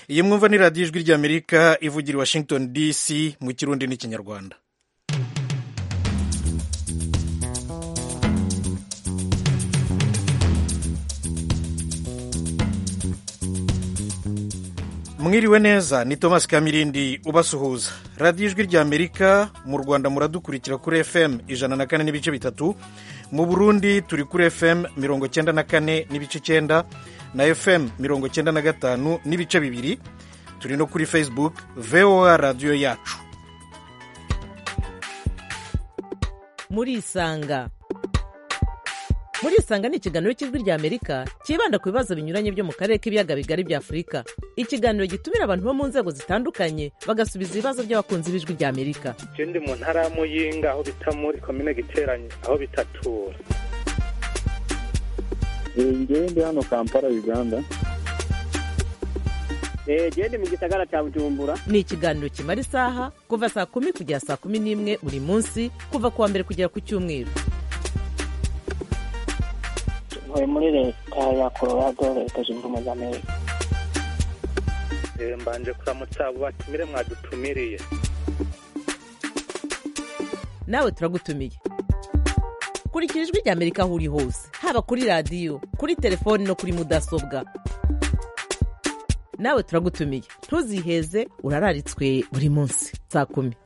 iyi mwumva ni radiyo ijwi ry'amerika ivugira i washington dc mu kirundi n'ikinyarwanda mwiriwe neza ni thomas kamirindi ubasuhuza radiyo ijwi ry'amerika mu rwanda muradukurikira kuri fm ijana na kane n'ibice bitatu mu burundi turi kuri fm mirongo cyenda na kane n'ibice cyenda na fm mirongo cyenda na gatanu n'ibice bibiri turi no kuri facebook voa radiyo yacu murisanga murisanga ni ikiganiro cy'ijwi ry'amerika cyibanda ku bibazo binyuranye byo mu karere k'ibiyaga bigari bya afurika ikiganiro gitumira abantu bo mu nzego zitandukanye bagasubiza ibibazo by'abakunzi b'ijwi ry'amerika je ndi mu ntara ya muyinga aho bita muri komine giteranye aho bitatura ngewe ndi hano kampala uganda gende mu gisagara cya bujumbura ni ikiganiro kimara isaha kuva saa kumi kugera saa kumi n'imwe buri munsi kuva ku wa mbere kugera ku cyumweru ntuye muri leta ya colorado leta zunze ubumwe za amerika Eh, mbanje kuramutsa abo batumire mwadutumiriye nawe turagutumiye kurikira ijwi ry'amerika aho uri hose haba kuri radiyo kuri telefoni no kuri mudasobwa nawe turagutumiye ntuziheze urararitswe buri munsi saa kumi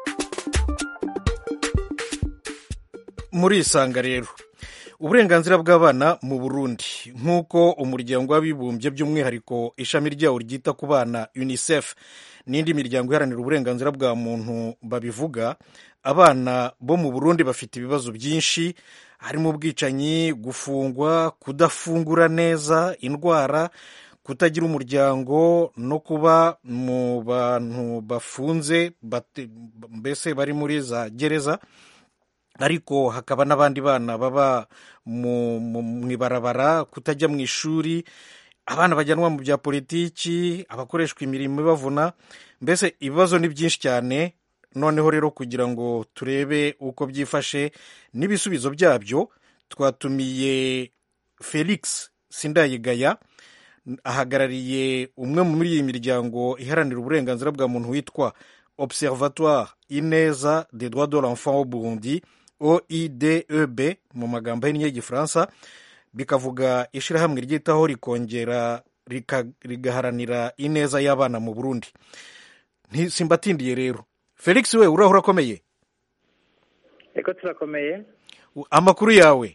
murisanga rero uburenganzira bw'abana mu burundi nk'uko umuryango w'abibumbye by'umwihariko ishami ryawo ryita ku bana unicef n'indi miryango iharanira uburenganzira bwa muntu babivuga abana bo mu burundi bafite ibibazo byinshi harimo ubwicanyi gufungwa kudafungura neza indwara kutagira umuryango no kuba mu bantu bafunze bate- mbese bari muri za gereza ariko hakaba n'abandi bana baba mu mu- mu ibarabara kutajya mu ishuri abana bajyanwa mu bya politiki abakoreshwa imirimo ibavuna mbese ibibazo ni byinshi cyane noneho rero kugira ngo turebe uko byifashe n'ibisubizo byabyo twatumiye felix sindayigaya ahagarariye umwe muri iyi miryango iharanira uburenganzira bwa muntu witwa observatoire ineza des droits de l'enfant au burundi oideb mu magambo ahinnye y'igifaransa bikavuga ishyirahamwe ryitaho rikongera rika- rigaharanira ineza y'abana mu burundi Nti- simbatindiye rero felix we urahura akomeye eko turakomeye U- amakuru yawe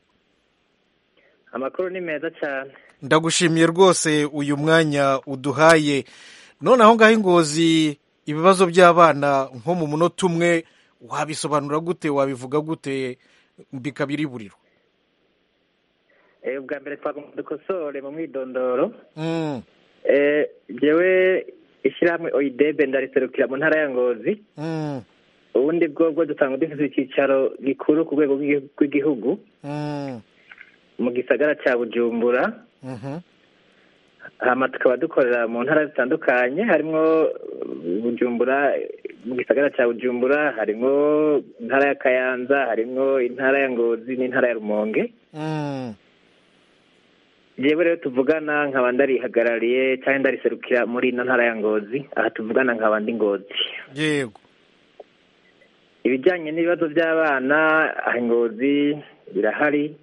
amakuru ni meza cyane ndagushimiye rwose uyu mwanya uduhaye none aho ngaho ingozi ibibazo by'abana nko mu munota umwe wabisobanura gute wabivuga gute bikabira iburiro Eh, ubwa mbere twagomba dukosore mu mwidondoro Mm, Eh, jewe ishyirahamwe oidebe ndariserukira mu ntara ya ngozi mm, ubundi bwobwo dusanga dufite icyicaro gikuru ku rwego rw'igi- rw'igihugu mm, mu gisagara cya bujumbura mhm, hama tukaba dukorera mu ntara zitandukanye harimwo bujumbura mu gisagara cya bujumbura harimwo intara ya kayanza harimwo intara ya ngozi n'intara ya rumonge mm. jewe rero tuvugana nkaba ndarihagarariye cyangwa ndariserukira muri ino ntara ya ngozi aha tuvugana nkaba ndi ngozi yego ibijyanye n'ibibazo by'abana aha ngozi birahari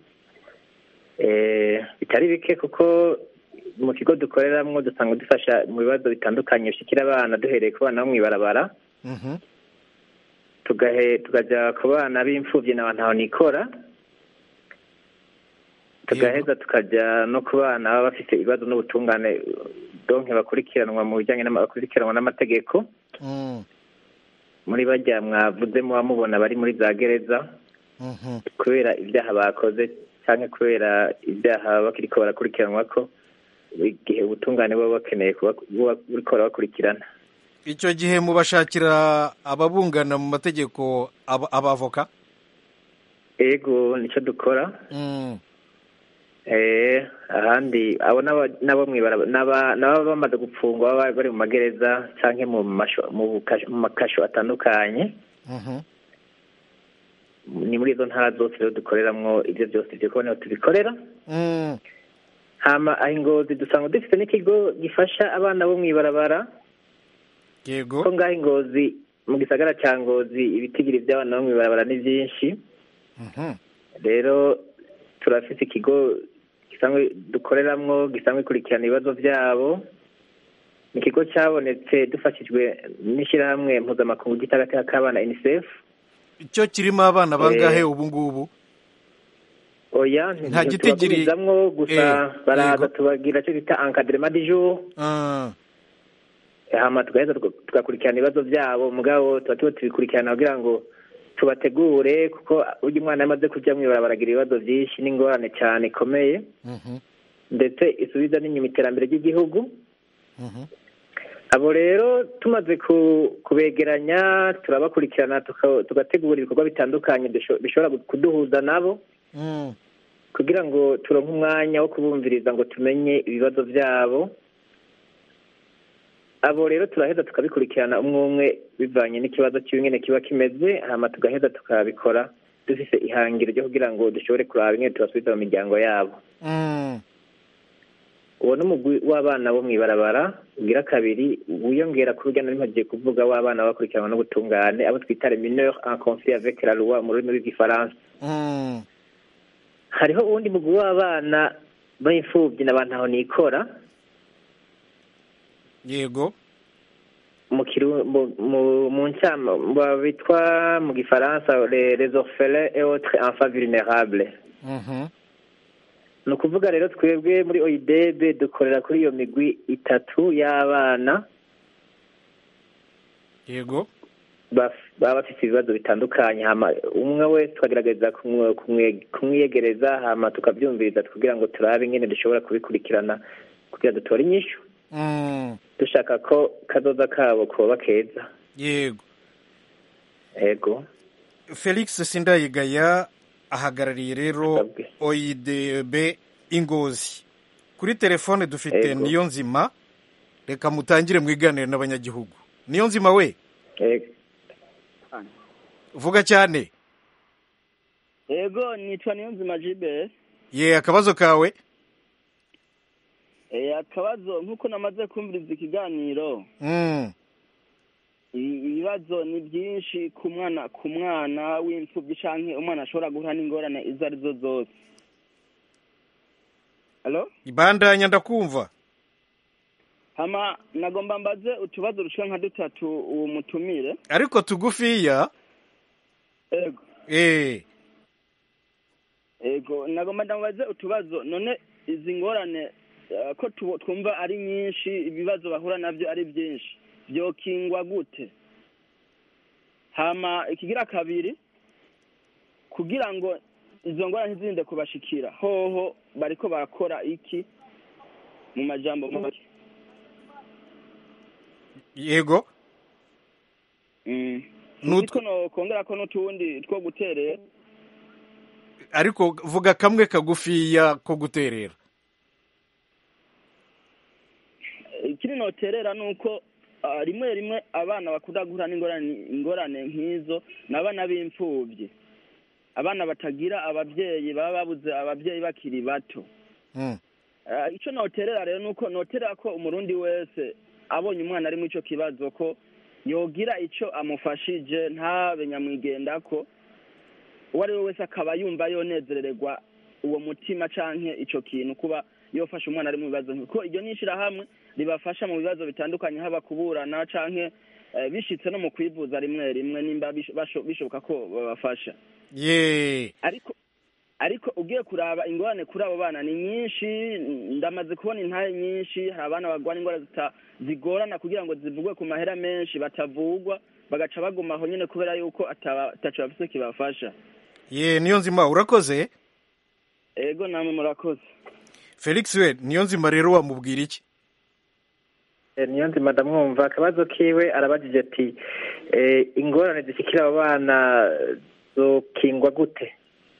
Eh, bitari bike kuko mu kigo dukoreramo dusanga dufasha mu bibazo bitandukanye bishikira abana duhereye ku bana bo mu ibarabara Mhm, tugahe tukajya ku bana b'imfubyi na bantu nikora tugaheza tukajya no ku bana baba bafite ibibazo n'ubutungane donke bakurikiranwa mu bijyanye n'ama- bakurikiranwa n'amategeko mm, muri bajya mwavuze muba mubona bari muri za gereza mhm. kubera ibyaha bakoze cyangwa kubera ibyaha bakiriko barakurikiranwa ko igihe ubutungane buba bakeneye kuba buba buriko burabakurikirana icyo gihe mubashakira ababungana mu mategeko aba- abavoka ego nicyo dukora Mm, Eh, ahandi abo n'aba- n'abo mwibara n'aba n'aba bamaze gupfungwa baba bari mu magereza canke mu masho mu buka- mu makasho atandukanye mhm. ni muri izo ntara zose rero dukoreramwo ivyo byose ivyo kubona tubikora Mm, hama aho ingozi dusanga dufite n'ikigo gifasha abana bo mu ibarabara yego ko ngaho ingozi mu gisagara cya ngozi ibitigiri by'abana bo mu ibarabara ni byinshi Mhm. rero turafite ikigo gisanzwe dukoreramwo gisanzwe gikurikirana ibibazo byabo ni ikigo cyabonetse dufashijwe n'ishyirahamwe mpuzamakungu ry'itagateka k'abana unicef cyo kirimo abana bangahe Eh. ubu ngubu oya Nta gitigiri- ntitubagumizamwo gusa Eh, baraza yego. tubagira icyo bita encadrement du jour Ah, hama tugaheza tuga- tugakurikirana ibibazo byabo mugabo tuba tuba tubikurikirana kugira ngo tubategure kuko burya umwana yamaze kujya mu ibarabara agira ibibazo byinshi n'ingorane cyane ikomeye mhm, ndetse isubiza n'inyuma iterambere ry'igihugu mhm. abo rero tumaze ku- kubegeranya turabakurikirana tuka- tugategura ibikorwa bitandukanye bisho- bishobora kuduhuza nabo Mm, kugira ngo turonke umwanya wo kubumviriza ngo tumenye ibibazo byabo abo rero turaheza tukabikurikirana umwe umwe bivanye n'ikibazo cy'ingene kiba kimeze hama tugaheza tukabikora dufise ihangiro ryo kugira ngo dushobore kuraba ingene tubasubiza mu miryango yabo mm. uwo ni umugwi w'abana bo mu ibarabara ugira kabiri wiyongera ku rujya nari kuvuga w'abana bakurikiranwa n'ubutungane abo twita les mineurs en conflit avec la loi mu rurimi rw'igifaransa Mm, hariho uwundi mugwi w'abana b'imfubyi na bantaho nikora yego mu kiru- mu- mu- mu ncama ba- bitwa mu gifaransa les les orphelins et autres enfants vulnérables Mhm. ni ukuvuga rero twebwe muri oidebe dukorera kuri iyo migwi itatu y'abana yego baf- baba bafite ibibazo bitandukanye hama umwe wese tukagerageza kumwe- kumwe- kumwiyegereza hama tukabyumviriza kugira ngo turabe ingene dushobora kubikurikirana kugira dutore inyishu Mm, dushaka ko kazoza kabo koba keza yego ego felix sindayigaya ahagarariye rero Asabwe. oidb ingozi kuri telefone dufite Yego. niyo nzima reka mutangire mwiganire n'abanyagihugu niyo nzima we ego vuga cyane Ego nitwa Niyonzima Gilbert. ye akabazo kawe Eh akabazo nkuko namaze kumviriza ikiganiro Mm, i- ibibazo ni byinshi ku mwana ku mwana w'imfubyi canke umwana ashobora guhura n'ingorane izo ari zo zose. Halo? ibandanya ndakumva Hama nagomba mbaze utubazo rushika nka dutatu uwo mutumire. ariko tugufiya Ego. eh Ego nagomba ndamubaze utubazo none izi ngorane eh, ko tu- twumva ari nyinshi ibibazo bahura navyo ari byinshi vyokingwa gute hama ikigira kabiri kugira ngo izo ngorane ntizirinde kubashikira hoho bariko barakora iki mu majambo make yego Mm. Nutwo- Nutwo nokongera ko n'utundi two guterera ariko vuga kamwe kagufiya ko guterera ikiri noterera ni uko ah, rimwe rimwe abana bakunda guhura n'ingorane ingorane nk'izo ni abana b'imfubyi abana batagira ababyeyi baba babuze ababyeyi bakiri bato Mm, Ah, icyo noterera rero ni uko noterera ko umurundi wese abonye umwana ari muri icyo kibazo ko yogira icyo amufashije ntabe nyamwigendako uwo ari we wese akaba yumva yonezerererwa uwo mutima canke ico kintu kuba yofasha umwana ari mu bibazo nk'ibyo. kuko iryo ni ishirahamwe ribafasha mu bibazo bitandukanye haba kuburana canke eh, bishitse no mu kwivuza rimwe rimwe nimba bish- basho- bishoboka ko babafasha ye ariko ariko ugiye kuraba ingorane kuri abo bana ni nyinshi ndamaze kubona intare nyinshi hari abana barwara indwara zita- zigorana kugira ngo zivugwe ku mahera menshi batavugwa bagaca baguma aho nyine kubera yuko ataba- ataco bafise kibafasha ye niyo nzima urakoze ego namwe murakoze felix we niyo nzima rero wamubwira iki Eh, niyo nzima ndamwumva akabazo kiwe arabajije ati eh, ingorane zishikira abo bana zokingwa gute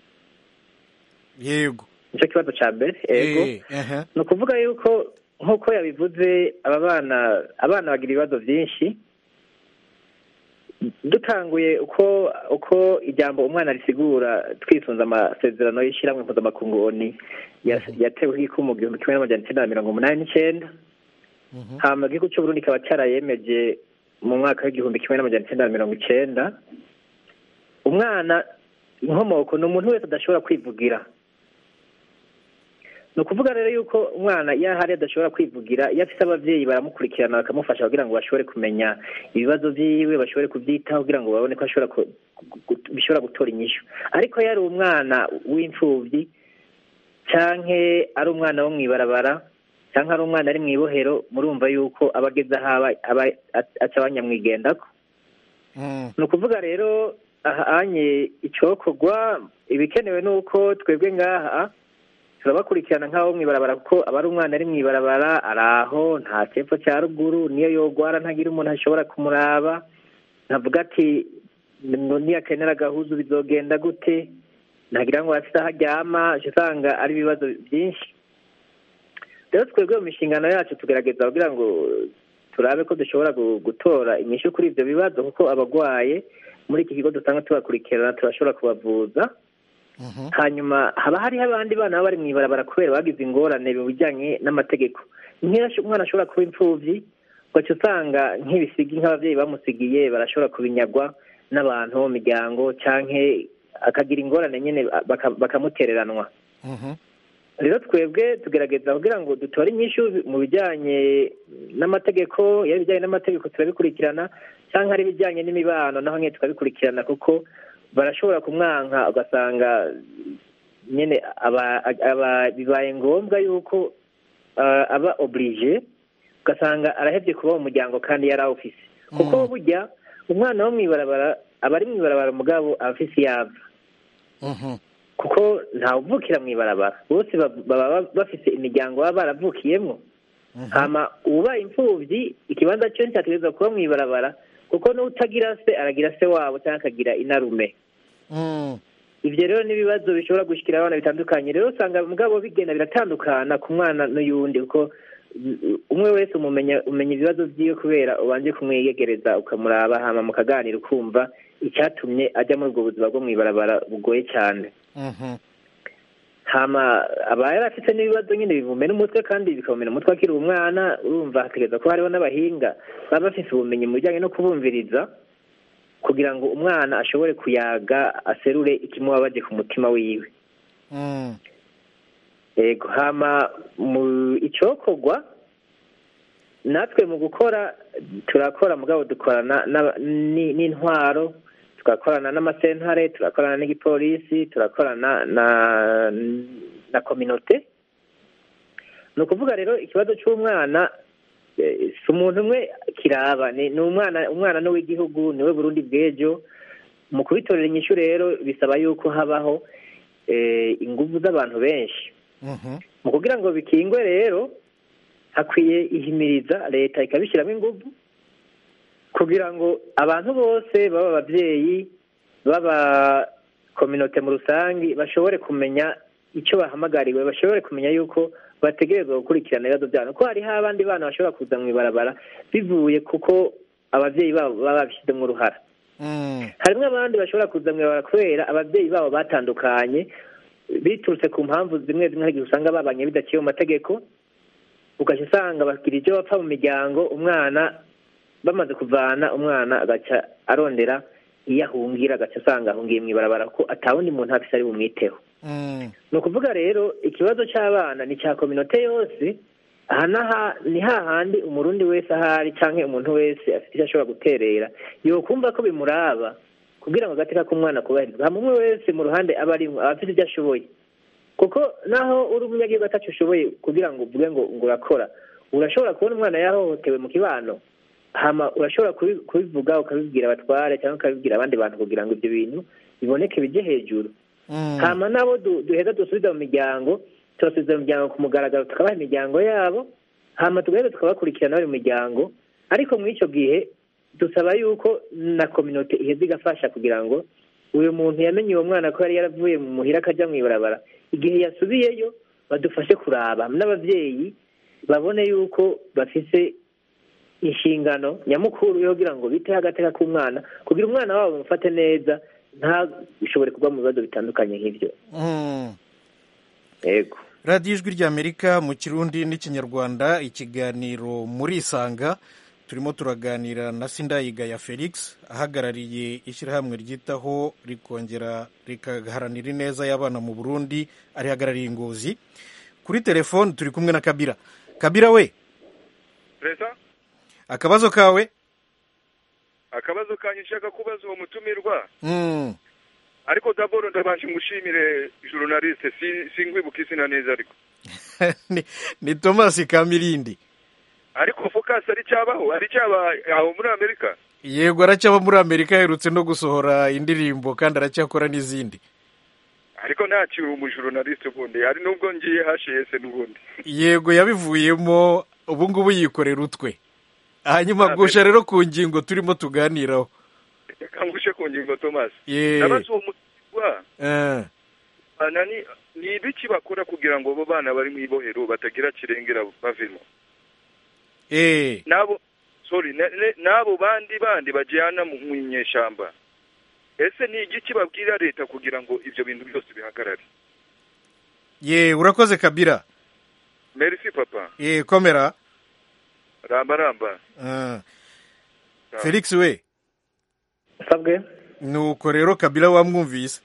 yego nicyo kibazo ca mbere ego Eh, aha. ni ukuvuga yuko nk'uko yabivuze aba bana abana bagira ibibazo byinshi dutanguye uko uko ijambo umwana risigura twisunze amasezerano y'ishyirahamwe mpuzamakungu oni yas- yatewe ikumu mu gihumbi kimwe n'amajana icyenda na mirongo umunani n'icyenda hama igihugu cy'uburundi kikaba cyarayemeje mu mwaka w'igihumbi kimwe n'amajana icyenda na mirongo icyenda umwana inkomoko ni umuntu wese adashobora kwivugira ni ukuvuga rero yuko umwana iyo ahari adashobora kwivugira iyo afite ababyeyi baramukurikirana bakamufasha kugira ngo bashobore kumenya ibibazo byiwe bashobore kubyitaho kugira ngo babone ko ashobora ku- gu- bishobora gutora inyishu ariko iyo ari umwana w'imfubyi canke ari umwana wo mw'ibarabara canke ari umwana ari mw'ibohero murumva yuko aba ageze aho aba aba aca abanyamwigendako Mm. ni ukuvuga rero ahanye icokorwa ibikenewe ni uko twebwe ngaha turabakurikirana nk'abo mw'ibarabara kuko aba ari umwana ari mw'ibarabara ari aho nta cepfo cya ruguru niyo yogwara ntagira umuntu ashobora kumuraba ntavuga ati ngo niyakenera agahuzu bizogenda gute ntagira ngo afite aho aryama uca usanga ari ibibazo byinshi rero twebwe mu mishingano yacu tugerageza kugira ngo turabe ko dushobora gu- gutora inyishu kuri ibyo bibazo kuko abagwaye muri iki kigo dusanga tubakurikirana turashobora kubavuza Mhm. hanyuma haba hariho abandi bana baba bari mu ibarabara kubera bagize ingorane mu bijyanye n'amategeko nk'iyo ash- umwana ashobora kuba imfubyi ugaca usanga nk'ibisigi nk'ababyeyi bamusigiye barashobora kubinyagwa n'abantu bo mu miryango canke akagira ingorane nyine baka- bakamutereranwa Mhm. rero twebwe tugerageza kugira ngo dutore inyishu mu bijyanye n'amategeko iyo ari ibijyanye n'amategeko turabikurikirana cyangwa ari ibijyanye n'imibano naho nyine tukabikurikirana kuko barashobora kumwanka ugasanga nyine aba aba bibaye ngombwa yuko ah, aba oblige ugasanga arahebye kuba mu muryango kandi yari awufise kuko burya umwana wo mw'ibarabara aba ari mw'ibarabara mugabo aba afise iyava Mhm. kuko ntawuvukira mu ibarabara bose ba- baba bafise imiryango baba baravukiyemo hama ubaye imfubyi ikibanza cyo cyategerezwa kuba mu ibarabara kuko n'utagira se aragira se wabo cyangwa akagira inarume Mm. ibyo rero n'ibibazo bishobora gushyikira abana bitandukanye rero usanga mugabo bigenda biratandukana ku mwana n'uyundi kuko mm, umwe wese umumenya umenya ibibazo byiwe kubera ubanje kumwiyegereza ukamuraba hama mukaganira ukumva icyatumye ajya muri ubwo buzima bwo mu ibarabara bugoye cyane Mhm. hama aba yari afite n'ibibazo nyine bimumena umutwe kandi bikamumena umutwe akiri umwana urumva hategereza ko hariho n'abahinga baba bafite ubumenyi mu bijyanye no kubumviriza kugira ngo umwana ashobore kuyaga aserure ikimubabaje ku mutima wiwe Mm. yego hama mu icokorwa natwe mu gukora turakora mugabo dukorana n'aba- ni- n'intwaro tugakorana n'amasentare turakorana n'igipolisi turakorana na na kominote ni ukuvuga rero ikibazo cy'umwana eh, si umuntu umwe kiraba ni ni umwana umwana n'uw'igihugu niwe burundi bw'ejo mu kubitorera inyishu rero bisaba yuko habaho eh, ingufu z'abantu benshi Mhm. mu kugira ngo bikingwe rero hakwiye ihimiriza leta ikabishyiramo ingufu kugira ngo abantu bose baba ababyeyi baba kominote mu rusange bashobore kumenya icyo bahamagariwe bashobore kumenya yuko bategerezwa gukurikirana ibibazo byabo ko hariho abandi bana bashobora kuza mu ibarabara bivuye kuko ababyeyi babo baba babishyizemo uruhara Mm. harimo abandi bashobora kuza mu ibarabara kubera ababyeyi babo batandukanye biturutse ku mpamvu zimwe zimwe hari igihe usanga babanye bidaciye mu mategeko ugaca usanga bagira ibyo bapfa mu miryango umwana bamaze kuvana umwana agaca arondera iyo ahungira agaca asanga ahungiye mu ibarabara ko atawundi muntu afise ari bumwiteho Mm. ni ukuvuga rero ikibazo cy'abana ni cya kominote yose aha n'aha ni hahandi umurundi wese ahari cyangwa umuntu wese afite icyo ashobora guterera yokumva ko bimuraba kugira ngo agateka k'umwana kubahirizwa hama umwe wese mu ruhande aba arimo aba afite ibyo ashoboye kuko naho uri umunyagihugu atacu ushoboye kugira ngo uvuge ngo ngo urakora urashobora kubona umwana yahohotewe mu kibano hama urashobora kubi- kubivuga ukabibwira abatware cyangwa ukabibwira abandi bantu kugira ngo ibyo bintu biboneke bijye hejuru Mm. hama nabo du- duheza dusubiza mu miryango tubasubiza mu miryango ku mugaragaro tukabaha imiryango yabo hama tugaheza tukabakurikirana bari mu miryango ariko muri icyo gihe dusaba yuko na kominote iheza igafasha kugira ngo uyu muntu yamenye uwo mwana ko yari yaravuye mu muhira akajya mu ibarabara igihe yasubiyeyo badufashe kuraba n'ababyeyi babone yuko bafise inshingano nyamukuru yo kugira ngo biteho agateka k'umwana kugira umwana wabo bamufate neza ntashobore kugwa mu bibazo bitandukanye nk'ibyo Mm. yego radiyo ijwi ry'amerika mu kirundi n'ikinyarwanda ikiganiro muri isanga turimo turaganira na sindayigaya felix ahagarariye ishyirahamwe ryitaho rikongera rikaharanira ineza y'abana mu burundi arihagarariye ingozi kuri telefoni turi kumwe na kabira kabira we perezida akabazo kawe akabazo kanyu nshaka kubaza uwo mutumirwa Mm. ariko daboro ndabanje ngushimire journaliste si singwibuka izina neza ariko ni, ni thomas kamirindi ariko focus ari cyabaho ari cyaba aho muri amerika yego aracyaba muri amerika aherutse no gusohora indirimbo kandi aracyakora n'izindi ariko ntakiri umujournaliste ubundi hari nubwo ngiye hashese n'ubundi yego yabivuyemo ubu ngubu yikorera utwe hanyuma Ah, gusha rero ku ngingo turimo tuganiraho reka ngushe ku ngingo thomas Ye. ndabaza uwo mutumirwa Eh, bana ni ni ibiki bakora kugira ngo abo bana bari mu ibohero batagira kirengera bavemo eh, nabo sorry ne- ne- n'abo bandi bandi bajyana mu mu inyeshyamba ese ni igiki babwira leta kugira ngo ibyo bintu byose bihagarare ye urakoze kabira merci papa ye komera ramba ramba Eh, felix we sabwe nuko rero kabira wamwumvise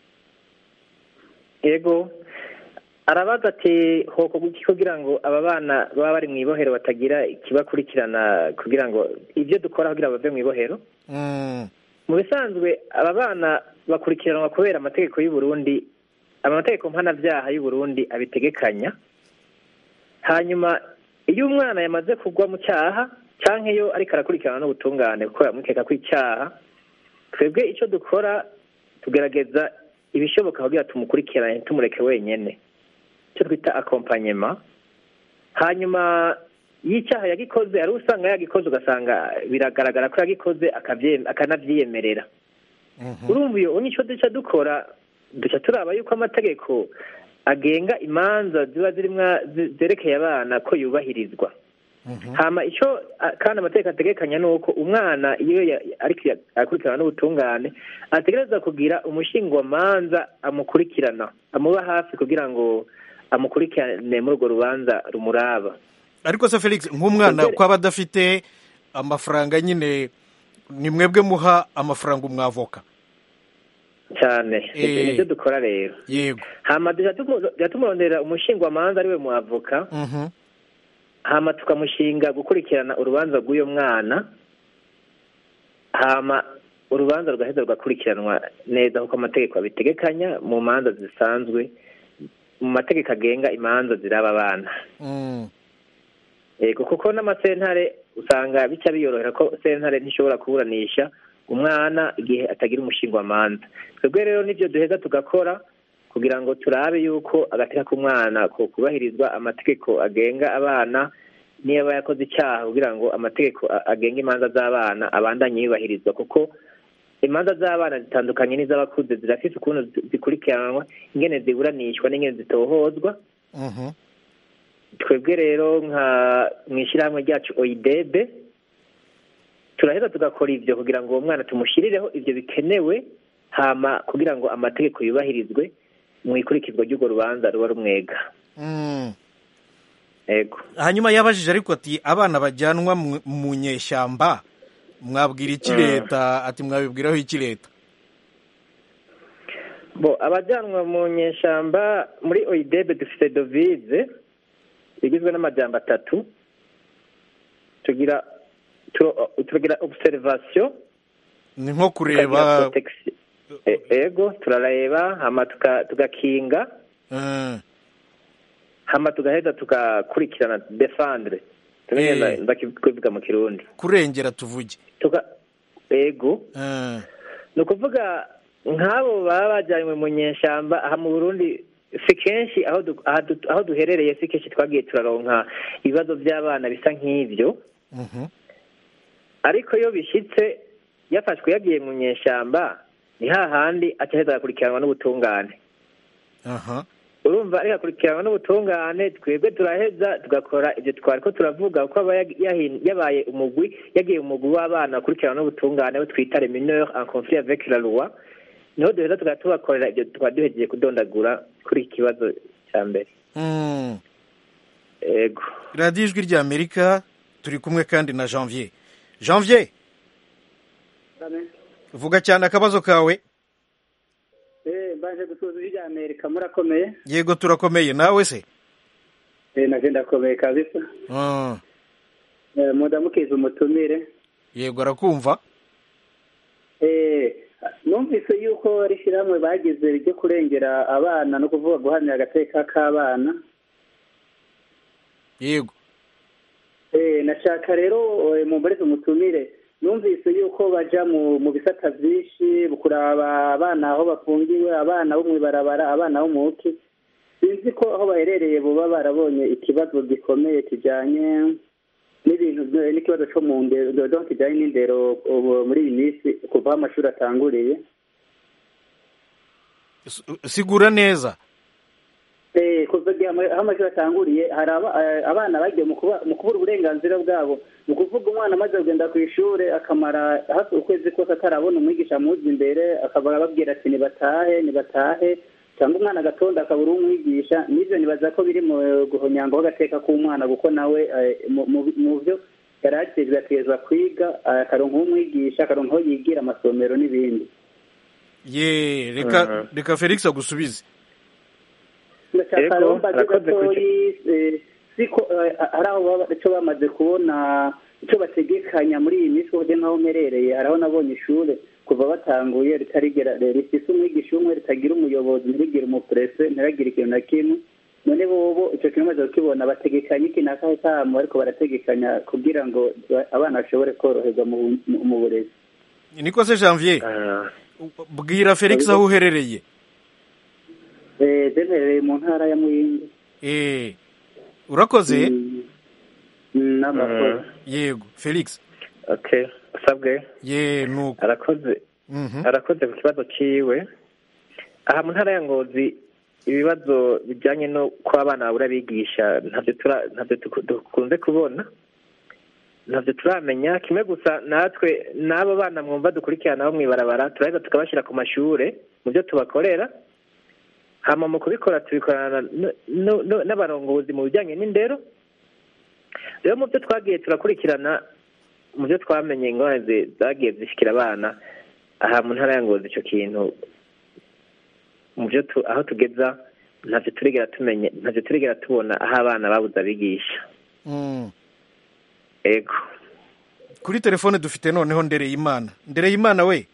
yego arabaza ati hoko guki kugira ngo aba bana baba bari mu ibohero batagira ikibakurikirana kugira ngo ibyo dukora kugira bave mu ibohero Mm, mu bisanzwe aba bana bakurikiranwa kubera amategeko y'u Burundi amategeko mpanabyaha y'u Burundi abitegekanya hanyuma iyo umwana yamaze kugwa mu cyaha cyangwa iyo ariko arakurikirana n'ubutungane kuko yamukeka ko icyaha twebwe icyo dukora tugerageza ibishoboka kugira tumukurikirane tumureke wenyine icyo twita akompanyema hanyuma y'icyaha yagikoze ari usanga yagikoze ugasanga biragaragara ko yagikoze akabye- akanabyiyemerera mhm. urumva iyo nicyo duca dukora duca turaba yuko amategeko agenga imanza ziba zirimo zi- zerekeye abana ko yubahirizwa Mhm. hama icyo a- kandi amategeko ategekanya ni uko umwana iyo ya- ariko ya- akurikirana n'ubutungane ategereza kugira umushingwamanza amukurikirana amuba hafi kugira ngo amukurikirane muri urwo rubanza rumuraba ariko se felix nk'umwana Mbere- ko aba adafite amafaranga nyine ni mwebwe muha amafaranga umwavoka cyane Eh. nibyo dukora rero yego hama duca tumu- duca tumurondera umushingwamanza ariwe mu avoka Mhm. hama tukamushinga gukurikirana urubanza rw'uyo mwana hama urubanza rugaheza rugakurikiranwa neza kuko amategeko abitegekanya mu manza zisanzwe mu mategeko agenga imanza ziraba abana Mm. yego kuko n'amasentare usanga bica biyorohera ko sentare ntishobora kuburanisha umwana igihe atagira umushingwamanza twebwe rero nibyo duheza tugakora kugira ngo turabe yuko agateka k'umwana ko kubahirizwa amategeko agenga abana niyo aba yakoze icyaha kugira ngo amategeko a- agenga imanza z'abana abandanye yubahirizwa kuko imanza z'abana zitandukanye n'iz'abakuze zirafise ukuntu zi- zikurikiranwa ingene ziburanishwa n'ingene zitohozwa Mhm. twebwe rero nka mu ishyirahamwe ryacu oyidebe turaheza tugakora ibyo kugira ngo uwo mwana tumushyirireho ibyo bikenewe hama kugira ngo amategeko yubahirizwe mu ikurikizwa ry'urwo rubanza ruba rumwega Mm. yego hanyuma yabajije ariko ati abana bajyanwa mu- mu nyeshyamba mwabwira iki Mm. leta ati mwabibwiraho iki leta bo abajyanwa mu nyeshyamba muri oyidebe dufite dovize igizwe n'amajyamba atatu tugira turo- tugira observation ni nko tukagira kureba protection. E- ego turareba hama tuka- tugakinga Mm. hama tugaheza tugakurikirana defandre tugenda Eh. ndakivuga mu kirundi kurengera tuvuge tuga ego Mm. ni ukuvuga nk'abo baba bajyanywe mu nyeshyamba aha mu burundi si kenshi aho du- aha du- aho duherereye si kenshi twagiye turaronka ibibazo by'abana bisa nk'ibyo Mhm. ariko iyo bishyitse yafashwe yagiye mu nyeshyamba ni hahandi acaheza agakurikiranwa n'ubutungane aha urumva urumva ariko akurikiranwa n'ubutungane twebwe turaheza tugakora ibyo twari ko turavuga kuko aba yag- yahin- yabaye umugwi yagiye umugwi w'abana akurikiranwa n'ubutungane we twita les mineurs en conflit avec la loi niho duheza tugahita tubakorera ibyo twari duhejeje kudondagura kuri iki kibazo cya mbere Mm. ego radiyo ijwi rya amerika turi kumwe kandi na janvier janvier vuga cyane akabazo kawe Eh, baje gusuza ijwi rya Amerika murakomeye yego turakomeye nawe se eh naje ndakomeye kabisa Mm. eh, mudamukiza umutumire yego arakumva eh numvise yuko rishyirahamwe bagize ryo kurengera abana no kuvuga guhamya agateka k'abana yego eh nashaka rero eh, mumbareze umutumire numvise yuko baja mu mu bisata vyinshi kuraba abana aho bafungiwe abana bo mw'ibarabara abana bo muki sinzi ko aho baherereye boba barabonye ikibazo gikomeye kijanye n'ibintu byo- n'ikibazo co mu ndero donc kijanye n'indero ubu muri iyi minsi kuva aho amashuri atanguriye S- sigura neza Eh, kuva igihe ama- aho amashuri atanguriye hari aba- eh, abana bagiye mu kuba- mu kubura uburenganzira bwabo ni ukuvuga umwana amaze kugenda ku ishuri akamara hafi ukwezi kose atarabona umwigisha amuzi imbere akaba ababwira ati nibatahe nibatahe cyangwa umwana agatonda akabura umwigisha n'ibyo nibaza ko biri mu guhonyangaho agateka k'umwana kuko nawe eh, mu- mu- mu byo yari akejwe atezwa kwiga eh, akaronka umwigisha akaronka aho yigira amasomero n'ibindi ye reka Mhm. reka felix agusubize ndashaka Yego, rero mbaze arakoze gatoyi eh, siko eh, hari aho baba icyo bamaze kubona icyo bategekanya muri iyi minsi kuburyo nk'aho mperereye hari aho nabonye ishuri kuva batanguye ritarigera rifise umwigisha umwe ritagira umuyobozi ntirigire umupurese ntiragire ikintu na kimwe none bobo icyo kintu bamaze kukibona bategekanya iki n'akahe kamo ariko barategekanya kugira ngo ba- abana bashobore koroherwa mu- mu mu burezi niko se janvier Ah, bwira felix aho uherereye Eh, bemerereye mu ntara ya muyinga Eh, urakoze Mm, mm, n'amakuru yego felix okay usabwe ye nuko arakoze Mhm. arakoze ku kibazo ciwe aha mu ntara ya ngozi ibibazo bijyanye no ko abana babura abigisha ntabyo tura ntabyo tuku- dukunze kubona ntabyo turamenya kimwe gusa natwe n'abo bana mwumva dukurikirana bo mw'ibarabara turaheza tukabashyira ku mashure mu byo tubakorera hama mu kubikora tubikorana n- n- n- n'abarongozi mu bijyanye n'indero rero mu byo twagiye turakurikirana mu byo twamenye ingorane zi- zagiye zishyikira abana aha mu ntara ya ngozi icyo kintu mu byo tu- aho tugeza ntacyo turigera tumenye ntacyo turigera tubona aho abana babuze abigisha Mm. ego kuri telefone dufite noneho ndereyimana ndereyimana we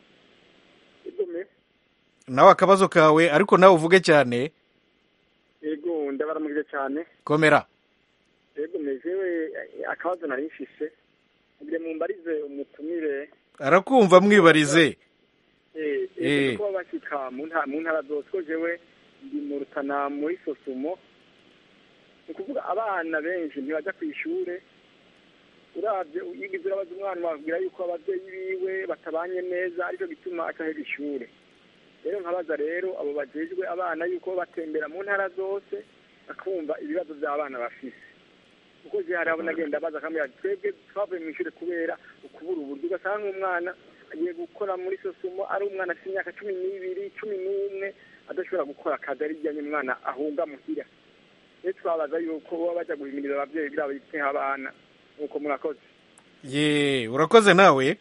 nawe akabazo kawe ariko nawe uvuge cyane yego ndabaramukije cyane komera yego mejewe akabazo nari mfise ngire mumbarize umutumire arakumva mwibarize eh, Eh. eh, kuba bashika mu ntara mu ntara zose ko jewe ndi mu rutana muri sosumo ni ukuvuga abana benshi ntibaja ku ishure uravye yigize urabaza umwana bakubwira yuko abavyeyi biwe batabanye neza aricyo gituma atahera ishure rero nkabaza rero abo bajejwe abana yuko batembera mu ntara zose bakumva ibibazo by'abana bafise kuko je hari abo nagenda baza akambwira ati twebwe twavuye mu ishure kubera ukubura uburyo ugasanga nk'umwana agiye gukora muri sosumo ari umwana afite imyaka cumi n'ibiri cumi n'umwe adashobora gukora akazi ari ijyanye umwana ahunga muhira rero twabaza yuko baba baja guhimiriza abavyeyi kugira biteho abana nuko murakoze ye urakoze nawe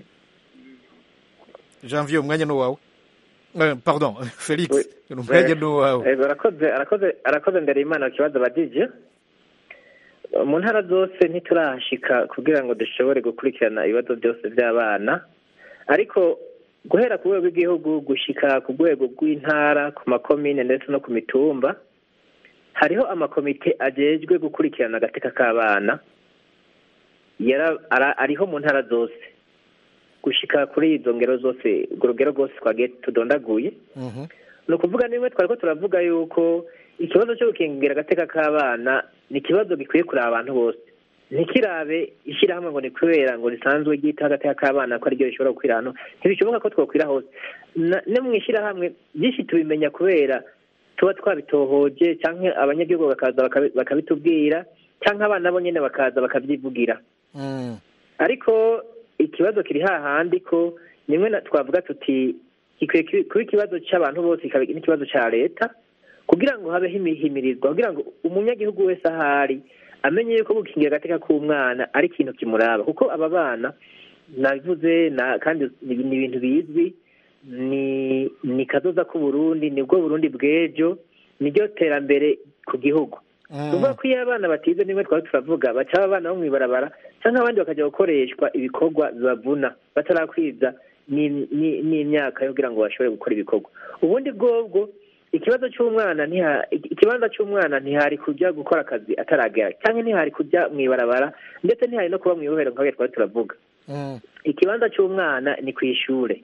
janvier umwanya ni uwawe Eh, pardon felix Oui. umwanya ni uwawe ego arakoze arakoze arakoze ndere imana ku kibazo badije mu ntara zose ntiturahashika kugira ngo dushobore gukurikirana ibibazo byose by'abana ariko guhera ku rwego rw'igihugu gushika ku rwego rw'intara ku makomine ndetse no ku mitumba hariho amakomite ajejwe gukurikirana agateka k'abana yara- ara- ariho mu ntara zose gushika kuri izo ngero zose urwo rugero rwose twagiye tudondaguye Mhm. ni ukuvuga niba twari ko turavuga yuko ikibazo cyo gukingira agateka k'abana ni ikibazo gikwiye kureba abantu bose ntikirabe ishyirahamwe ngo ni kubera ngo risanzwe ryita agateka k'abana ko ariryo rishobora gukwira hano ntibishoboka ko twakwira hose Na- no mu ishyirahamwe byinshi tubimenya kubera tuba twabitohoje cyangwa abanyagihugu bakaza bakabi- bakabitubwira cyangwa abana bo nyine bakaza bakabyivugira Mm. ariko ikibazo kiri hahandi ko nimwe na- twavuga tuti gikwiye ki- kuba ikibazo cy'abantu bose kikaba n'ikibazo cya leta kugira ngo habeho imihimirizwa kugira ngo umunyagihugu wese ahari amenye yuko gukingira agateka k'umwana ari ikintu kimuraba kuko aba bana nabivuze na kandi ni ni ibintu bizwi ni ni kazoza k'uburundi nibwo burundi bw'ejo niryo terambere ku gihugu Mm. tuvuga ko iyo abana batize nimwe twaba turavuga baca abana bo mw'ibarabara cyangwa abandi bakajya gukoreshwa ibikorwa bibavuna batarakwiza ni- ni- n'imyaka yo kugira ngo bashobore gukora ibikorwa ubundi bwobwo ikibazo cy'umwana ntiha- ikibanza cy'umwana ntihari kujya gukora akazi ataragera cyangwa ntihari kujya mw'ibarabara ndetse ntihari no kuba mw'ibohero nk'aho twari turavuga Mm. ikibanza cy'umwana ni ku ishure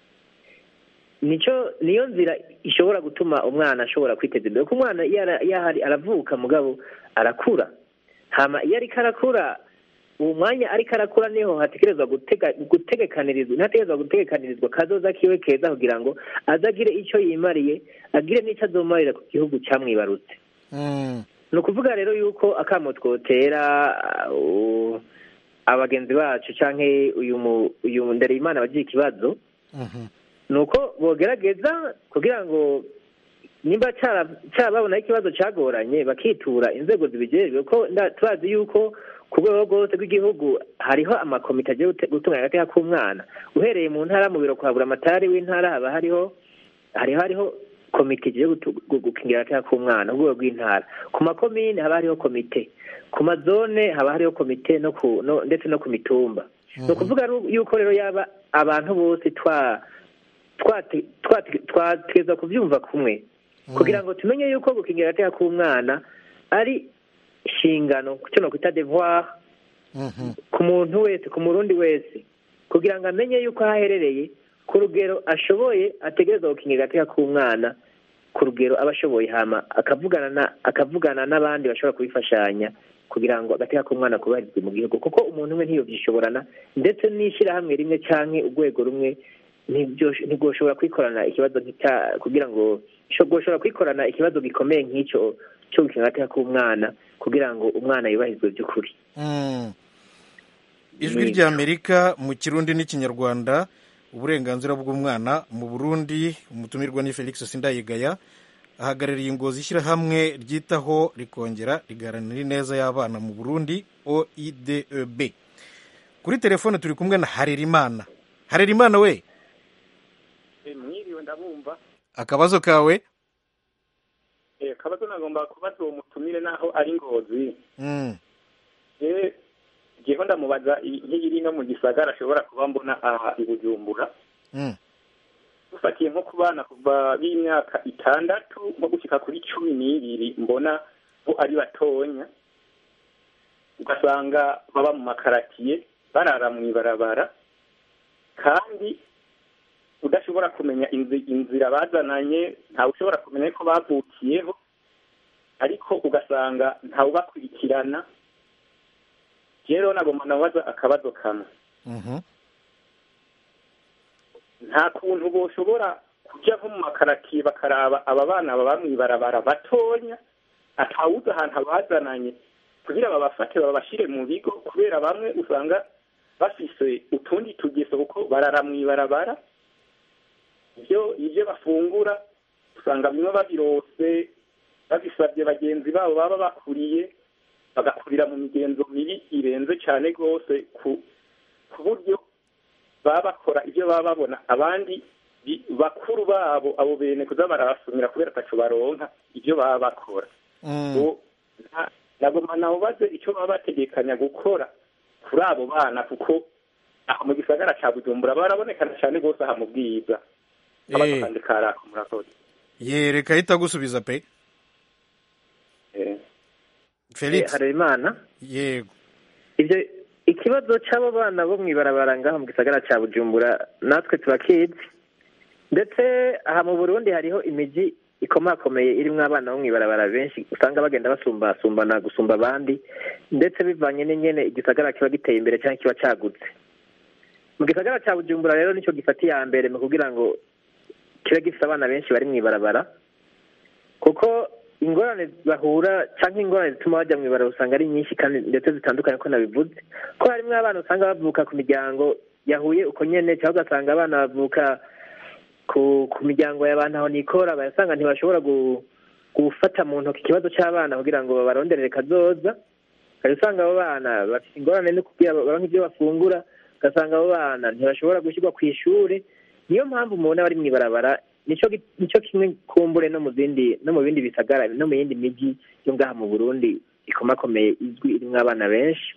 nico niyo nzira ishobora gutuma umwana ashobora kwiteza imbere kuko umwana iyo ara- iyo ahari aravuka mugabo arakura hama iyo ariko arakura uwo mwanya ariko arakura niho hategerezwa gutega gutegekanirizwa ntihategerezwa gutegekanirizwa kazoza kiwe keza kugira ngo azagire icyo yimariye agire n'icyo azomarira ku gihugu cyamwibarutse Mm. ni ukuvuga rero yuko akamo twotera uh, abagenzi bacu cyangwa uyu mu- uyu ndereyimana bagira ikibazo Mhm. ni uko bogerageza kugira ngo nimba cara- carababona ikibazo cagoranye bakitura inzego zibijejwe ko nda- turazi yuko ku rwego rwose rw'igihugu hariho amakomite agiye gute- gutunganya agateka k'umwana uhereye mu ntara mu biro kwa buramatari w'intara haba hariho hariho hariho komite igiye gutu- gu- gukingira agateka k'umwana ku rwego rw'intara ku makomine haba hariho komite ku mazone haba hariho komite no ku no, ndetse no ku mitumba ni ukuvuga ru- yuko rero yaba abantu bose twa twate- twate- twateza kubyumva kumwe kugira ngo tumenye yuko gukingira agateka k'umwana ari inshingano cyo nokwita devoir Mhm. ku muntu wese ku murundi wese kugira ngo amenye yuko aho aherereye ku rugero ashoboye ategereza gukingira agateka k'umwana ku rugero aba ashoboye hama akavugana na akavugana n'abandi bashobora kubifashanya kugira ngo agateka k'umwana kubahirizwe mu gihugu kuko umuntu umwe ntiyobyishoborana ndetse n'ishyirahamwe rimwe canke urwego rumwe ntibyo- ntigwoshobora kwikorana ikibazo nk'icya kugira ngo gwoshobora kwikorana ikibazo gikomeye nk'icyo cyo gukingira agateka k'umwana kugira ngo umwana yubahirizwe by'ukuri Mm. ijwi ry'amerika mu kirundi n'ikinyarwanda uburenganzira bw'umwana mu burundi umutumirwa ni felix sindayigaya ahagarariye ingozi ishyirahamwe ryitaho rikongera rigaharanira ineza y'abana mu burundi oideb kuri telefone turi kumwe na harerimana harerimana we mwiriwe ndabumva akabazo kawe Eh, kabazo nagomba kubaza uwo mutumire naho ari ngozi Mm. je jeho ndamubaza i- nk'iri no mu gisagara ashobora kuba mbona aha i bujumbura Mm. dufatiye nko ku bana kuva b'imyaka itandatu nko gushika kuri cumi n'ibiri mbona bo ari batonya ugasanga baba mu makaratiye barara mu ibarabara kandi udashobora kumenya inzi- inzira bazananye ntawe ushobora kumenya ko bavukiyeho ariko ugasanga ntawubakurikirana rero nagomba nabaza akabazo kamwe Mhm. nta kuntu boshobora kujya nko mu makaratiye bakaraba aba bana baba mu ibarabara batonya atawuzi ahantu abazananye kugira babafate babashyire mu bigo kubera bamwe usanga bafise utundi tugeso kuko barara mu ibarabara ibyo ibyo bafungura usanga bimwe babirose babisabye bagenzi babo baba bakuriye bagakurira mu migenzo mibi irenze cyane rwose ku ku buryo baba bakora ibyo baba babona abandi bi- bakuru babo abo bene kuza barabasumira kubera ataco baronka ibyo baba bakora Mm. ubu nta- nagomba nawubaze icyo baba bategekanya gukora kuri abo bana kuko aha mu gisagara ca bujumbura barabonekana cyane rwose aha mu bwiza akabazo Eh. kandi karako murakoze ye reka ahita agusubiza pe Eh. felix harerimana yego ibyo ikibazo cy'abo bana bo mu ibarabara ngaho mu gisagara cya bujumbura natwe turakizi ndetse aha mu burundi hariho imijyi ikomakomeye irimo abana bo mu ibarabara benshi usanga bagenda basumbasumbana gusumba abandi ndetse bivanye n'ingene igisagara kiba giteye imbere cyangwa kiba cyagutse mu gisagara cya bujumbura rero nicyo gifata iya mbere mu kugira ngo kibe gifite abana benshi bari mu ibarabara kuko ingorane bahura cyangwa ingorane zituma bajya mu ibara usanga ari nyinshi kandi ndetse zitandukanye ko nabivuze ko harimo abana usanga bavuka ku miryango yahuye uko nyene cyangwa ugasanga abana bavuka ku ku miryango y'abantu aho nikora bayasanga ntibashobora gu- gufata mu ntoki ikibazo cy'abana kugira ngo babaronderere kazoza ukaba usanga abo bana bafite ingorane no kugira baronke ibyo bafungura ugasanga abo bana ntibashobora gushyirwa ku ishuri niyo mpamvu mubona bari mu ibarabara nico gi- nico kimwe kumbure no mu zindi no mu bindi bisagara no mu yindi miji yo ngaha mu burundi ikomakomeye izwi irimwo abana benshi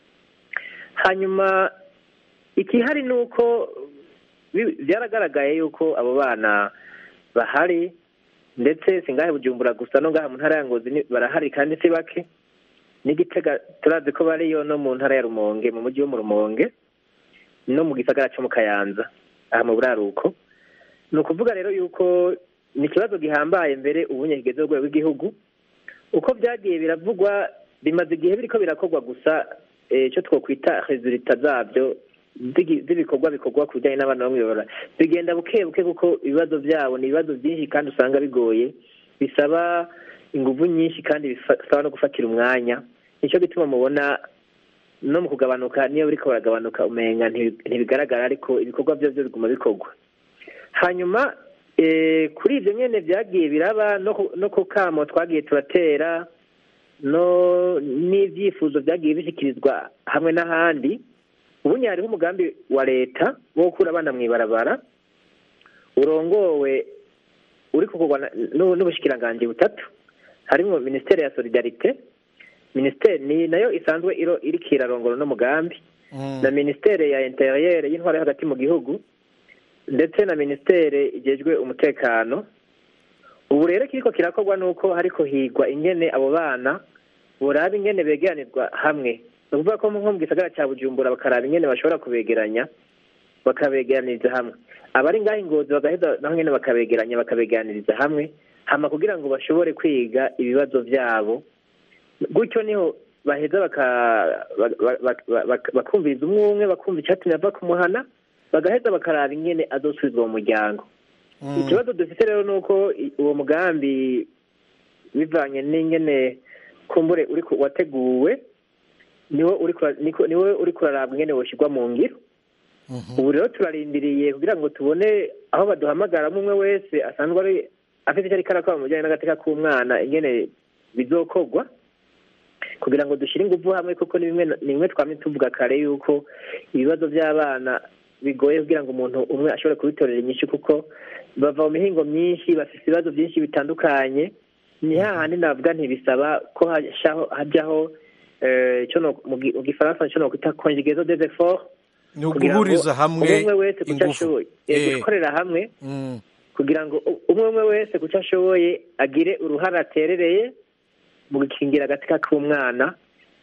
hanyuma ikihari ni uko bi- byaragaragaye yuko abo bana bahari ndetse si ngahe bujumbura gusa no ngaha mu ntara ya ngozi ni- barahari kandi si bake n'igitega turazi ko bariyo no mu ntara ya rumonge mu mujyi wo mu rumonge no mu gisagara cyo mu kayanza aha mu buraruko ni ukuvuga rero yuko ni ikibazo gihambaye mbere ubunye kigeze ku rwego rw'igihugu uko byagiye biravugwa bimaze igihe biriko birakorwa gusa eh, icyo twokwita resulita zabyo z'igi- z'ibikorwa bikorwa ku bijyanye n'abana bo mw'ibarabara bigenda buke buke kuko ibibazo byabo ni ibibazo byinshi kandi usanga bigoye bisaba ingufu nyinshi kandi bisaba no gufatira umwanya nicyo gituma mubona no mu kugabanuka niyo biriko baragabanuka umenga ntibi- ntibigaragara ariko ibikorwa byo byo biguma bikorwa hanyuma eh, kuri ibyo nyene byagiye biraba no ku- no ku kamo twagiye turatera no n'ibyifuzo byagiye bishyikirizwa hamwe n'ahandi ubundi hariho umugambi wa leta wo gukura abana mu ibarabara urongowe uri kugurwa na- n'u- n'ubushikiranganji butatu harimo minisiteri ya solidarite minisiteri ni nayo isanzwe iro iriko irarongora uno mugambi na minisiteri ya interiyeri y'intwaro yo hagati mu gihugu ndetse na minisiteri igejwe umutekano ubu rero kiriko kirakorwa nuko hariko higwa ingene abo bana boraba ingene begeranirwa hamwe ni ukuvuga ko nko mu gisagara cya bujumbura bakaraba ingene bashobora kubegeranya bakabegeraniriza hamwe abari ngaho ingozi bagaheza naho nyene bakabegeranya bakabegeraniriza hamwe hama kugira ngo bashobore kwiga ibibazo vyabo gutyo niho baheza baka- ba- ba- ba- ba- bakumviriza umwe umwe bakumva icatumye ava kumuhana bagaheza bakaraba ingene azosubizwa mu muryango ikibazo dufite rero ni uko i- uwo mugambi bivanye n'ingene kumbure uri ku- wateguwe niwo uri kura- niko- niwe uri kurarabwa ingene woshyirwa mu ngiro ubu rero turarindiriye kugira ngo tubone aho baduhamagaramo umwe wese asanzwe ari afite icyo ariko arakora mu bijyanye n'agateka k'umwana ingene bizokorwa kugira ngo dushyire ingufu hamwe kuko ni bimwe ni bimwe twamye tuvuga kare yuko ibibazo by'abana bigoye kugira ngo umuntu umwe ashobore kubitorera inyishu kuko bava mu mihingo myinshi bafite ibibazo byinshi bitandukanye ni hahandi navuga ntibisaba ko hajyaho hajyaho eh, ico no- mu gi- mu gifaransa nicyo nokwita conjugaison des efforts ni kugira ngo uguhuriza hamwe umwe wese ku cyo ingufu ashoboye Eh. Eh, gukorera hamwe Mm. kugira ngo u- umwe umwe wese ku cyo ashoboye agire uruhare aterereye mu gukingira agatika k'umwana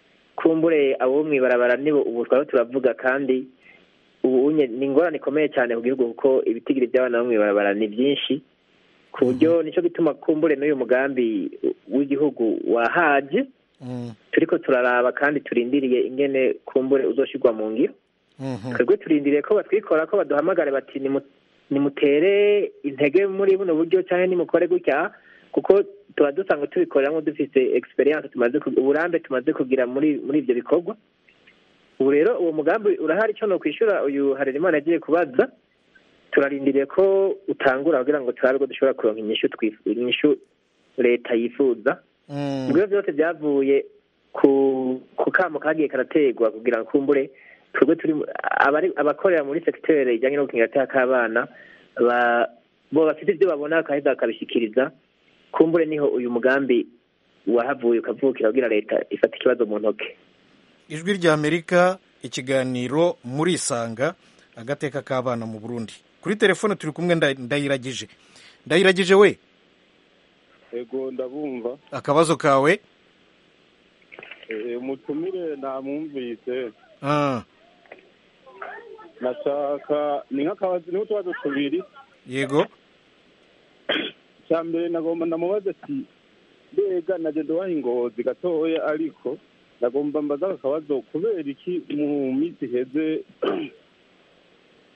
kumbure abo mu ibarabara nibo ubu twaba turavuga kandi ubu unye ni ingorane ikomeye cyane ku gihugu kuko ibitigiri by'abana bo mu ibarabara ni byinshi ku buryo nicyo gituma kumbure n'uyu mugambi w'igihugu wahaje Mm. turiko turaraba kandi turindiriye ingene kumbure uzoshyirwa mu ngiro Mhm. twebwe turindiriye ko batwikora ko baduhamagare bati "Nimu- nimutere intege muri buno buryo cyangwa nimukore gutya kuko tuba dusanga tubikoreramo dufite experience tumaze ku- uburambe tumaze kugira muri muri ibyo bikorwa ubu rero uwo mugambi urahari icyo no kwishyura uyu harerimana yagiye kubaza turarindiriye ko utangura kugira ngo turabe ko dushobora kuronka inyishu twifu- inyishu leta yifuza Mm. ibyo byose byavuye ku ku kamo kagiye karategwa kugira ngo kumbure twebwe turi mu- abari abakorera muri segiteri ijyanye no gukingira agateka k'abana ba- bo bafite ibyo babona bakaheza bakabishyikiriza kumbure niho uyu mugambi wahavuye ukavukira kugira leta ifata ikibazo mu ntoke ijwi rya amerika ikiganiro murisanga agateka k'abana mu burundi kuri telefone turi kumwe nda- ndayiragije ndayiragije we ego ndabumva akabazo kawe Eh, umutumire namwumvise Ah, nashaka ni nk'akabazo niho utubazo tubiri yego cya mbere nagomba ndamubaza ati mbega naje ndobaha ingozi gatoya ariko nagomba mbaza aka kabazo kubera iki mu minsi iheze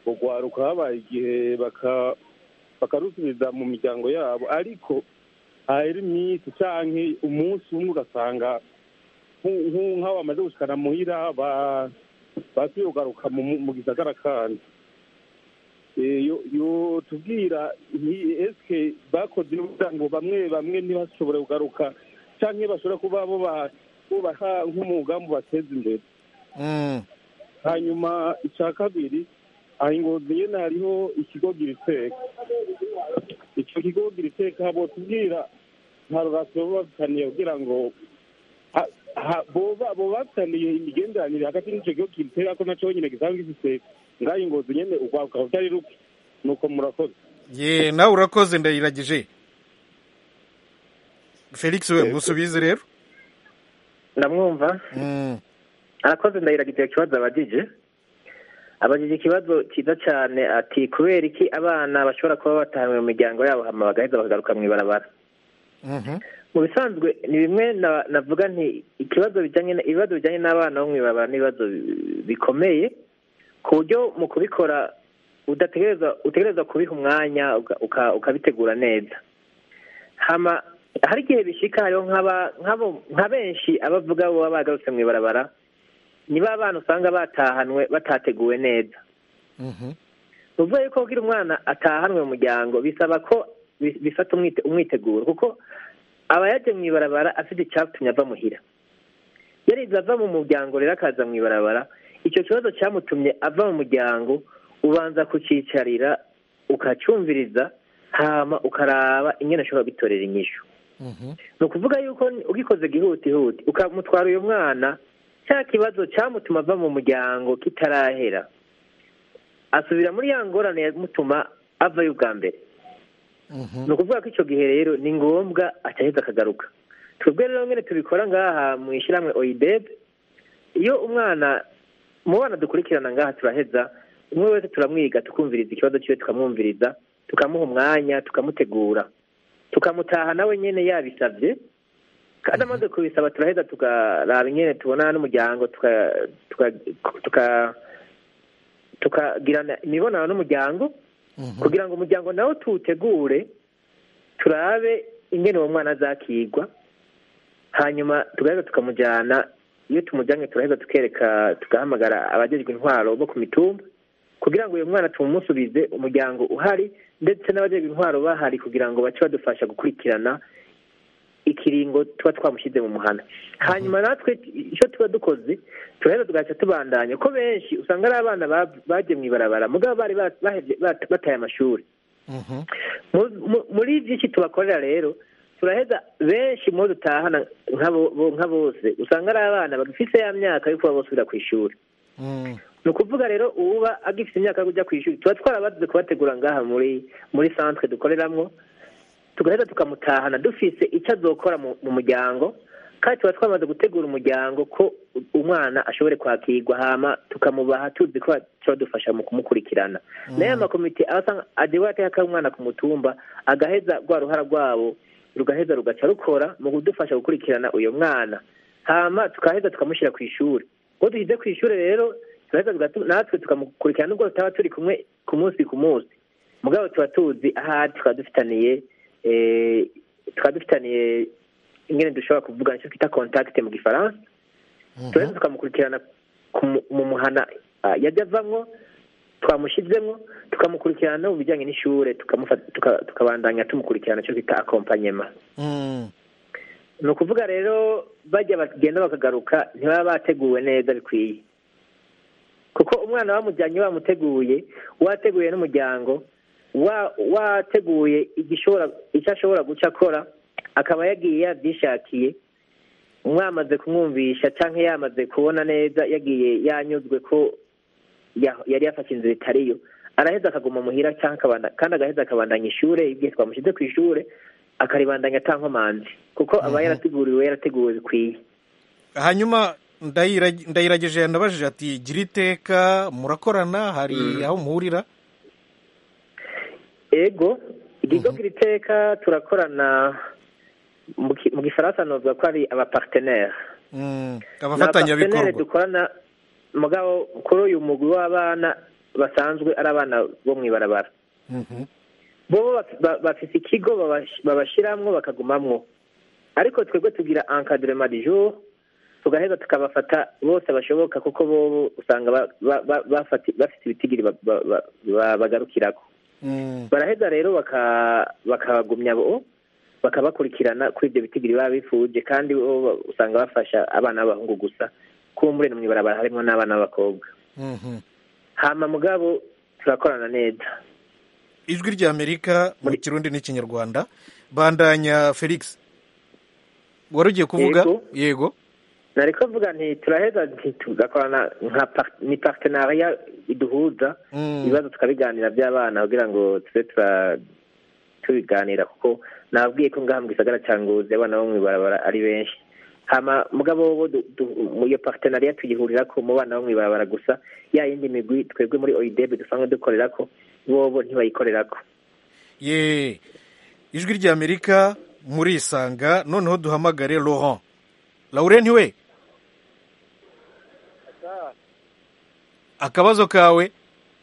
urwaruka habaye igihe baka bakarusubiza mu miryango yabo ariko hahera iminsi canke umunsi umwe ugasanga nku- nku- nk'abo bamaze gushikana muhira ba- basubiye kugaruka mu mu gisagara kandi Eh, yo- yotubwira nti eske bakoze kugira ngo bamwe bamwe ntibashobore kugaruka canke bashobora kuba bo ba- bubaha nk'umugambi bateza imbere Mm. hanyuma icya kabiri aha ingozi nyine hariho ikigo gira iteka icyo kigo gira iteka botubwira nta rurasiyo baba bafitaniye kugira ngo ha- ha- boba boba bafitaniye imigenderanire hagati n'icyo kigo gira iteka ko nacyo nyine gisanga gifite ngaho ingozi nyine urwaruka rutari ruke nuko murakoze ye nawe urakoze ndayiragije felix we musubize rero ndamwumva Mm. arakoze ndahiraga ikibazo abajije abajije ikibazo cyiza cyane ati kubera iki abana bashobora kuba batahanwe mu miryango yabo hama bagaheza bakagaruka mu ibarabara Mhm. mu bisanzwe ni bimwe na- navuga nti ikibazo bijyanye na- ibibazo bijyanye n'abana bo mu ibarabara ni ibibazo bi- bikomeye ku buryo mu kubikora udategereza utegereza kubiha umwanya uka- uka- ukabitegura neza hama hari igihe bishika hariho nk'aba- nk'abo- nka benshi abavuga baba bagarutse mu ibarabara ni ba bana usanga batahanwe batateguwe neza Mhm. ni ukuvuga yuko kugira umwana atahanwe mu muryango bisaba ko bi- bifata umwite- umwiteguro kuko aba yaje mu ibarabara afite icyatumye ava muhira yarize ava mu muryango rero akaza mu ibarabara icyo kibazo cyamutumye ava mu muryango ubanza kucyicarira ukacyumviriza hama ukaraba ingene ashobora gutorera inyishu Mhm. ni ukuvuga yuko ugikoze gihutihuti ukamutwara uyu mwana cya kibazo cyamutuma ava mu muryango kitarahera asubira muri ya ngorane yamutuma avayo ubwa mbere Mhm. ni ukuvuga ko icyo gihe rero ni ngombwa acaheza akagaruka twebwe rero nyine tubikora ngaha mu ishyirahamwe oyidebe iyo umwana mu bana dukurikirana ngaha turaheza umwe wese turamwiga tukumviriza ikibazo cyiwe tukamwumviriza tukamuha umwanya tukamutegura tukamutaha nawe nyine yabisabye kandi amaze kubisaba turaheza tukaraba nyine tubona n'umuryango tuka- tuka- tuka- tukagirana imibonano n'umuryango Mhm. kugira ngo umuryango nawo tuwutegure turabe ingene uwo mwana azakigwa hanyuma tugaheza tukamujyana iyo tumujyanye turaheza tukereka tugahamagara abajejwe intwaro bo ku mitumba kugira ngo uyu mwana tumusubize umuryango uhari ndetse n'abajejwe intwaro bahari kugira ngo bace badufasha gukurikirana ikiringo tuba twamushyize mu muhana hanyuma natwe icyo tuba dukoze turaheza tugaca tubandanya ko benshi usanga ari abana ba- bagiye mu ibarabara mugabo bari ba- bahevye- bat- bataye amashuri Mhm. Mu- mu- muri byinshi tubakorera rero turaheza benshi mu bo dutahana nk'abo bo- nka bose usanga ari abana bagifise ya myaka yo kuba bosubira ku ishuri Mm. ni ukuvuga rero uba agifite imyaka yo kujya ku ishuri tuba twarabaze kubategura ngaha muri muri centre dukoreramwo tugaheza tukamutahana dufise icyo azokora mu mu muryango kandi tuba twamaze gutegura umuryango ko umwana ashobore kwakirwa hama tukamubaha tuzi ko badufasha mu kumukurikirana nayo amakomite aba agiye ateka umwana ku mutumba agaheza rwa ruhara rwabo rugaheza rugaca rukora mu kudufasha gukurikirana uyu mwana hama tukaheza tukamushyira ku ishuri ubwo dushyize ku ishuri rero turaheza tugatu- natwe tukamukurikirana nubwo tutaba turi kumwe ku munsi ku munsi mugabo tuba tuzi ahari tukaba dufitaniye eh, tukaba dufitaniye ingene dushobora kuvuga icyo twita contact mu gifaransa turaheza tukamukurikirana ku mu- mu muhana ah, yajya avamwo twamushyizemo tukamukurikirana no mu bijyanye n'ishure tukamufata- tuka- tukabandanya tumukurikirana icyo twita accompagnement Mm. ni ukuvuga rero bajya bagenda bakagaruka ntibaba bateguwe neza bikwiye kuko umwana bamujyanye bamuteguye wateguye n'umuryango wa- wateguye igishobora icyo ashobora guca akora akaba yagiye yabyishakiye mwamaze kumwumvisha cyangwa yamaze kubona neza yagiye yanyuzwe ko ya- yari yafashe inzira itariyo araheza akaguma muhira cyangwa akabanda- kandi agaheza akabandanya ishure igihe twamushyize ku ishure akaribandanya atankomanzi kuko aba Mhm. yarateguriwe yarateguwe bikwiye hanyuma ndayira- ndayiragije yanabajije ati gira iteka murakorana hari Mm. aho muhurira ego ikigo gira iteka turakorana mu ki- mu gifaransa novuga ko ari abapartenere Mm. ni abapartenere abafatanyabikorwa dukorana mugabo kuri uyu mugwi w'abana basanzwe ari abana bo mu ibarabara Mhm. bo baf- ba- bafise ikigo babash- babashiramwo bakagumamwo ariko twebwe tugira encadrement du jour tugaheza tukabafata bose bashoboka kuko bobo usanga ba- ba- ba- bafati- bafite ibitigiri ba- ba- ba- ba- bagarukirako Mm. baraheza rero baka- bakabagumya bo bakabakurikirana kuri ibyo bitigiri baba bifuje kandi bo ba- usanga bafasha abana b'abahungu gusa kuba muri mu ibarabara harimo n'abana b'abakobwa Mhm. hama mugabo turakorana neza ijwi ry'amerika mu kirundi n'ikinyarwanda bandanya felix wari ugiye kuvuga Yego. yego nari kuvuga nti turaheza nti tugakorana nka par- ni partenariat iduhuza Mm. ibibazo tukabiganira by'abana kugira ngo tube tura tubiganira kuko nababwiye ko ngaha mu gisagara cya ngozi abana bo mu ibarabara ari benshi hama mugabo bo du- du- mu iyo partenariat tuyihurira ko mu bana bo mu ibarabara gusa ya yindi migwi twebwe muri oidebe dusanzwe dukorera ko bobo ntibayikorera ko ye ijwi ry'amerika murisanga noneho duhamagare laurent laurent we akabazo kawe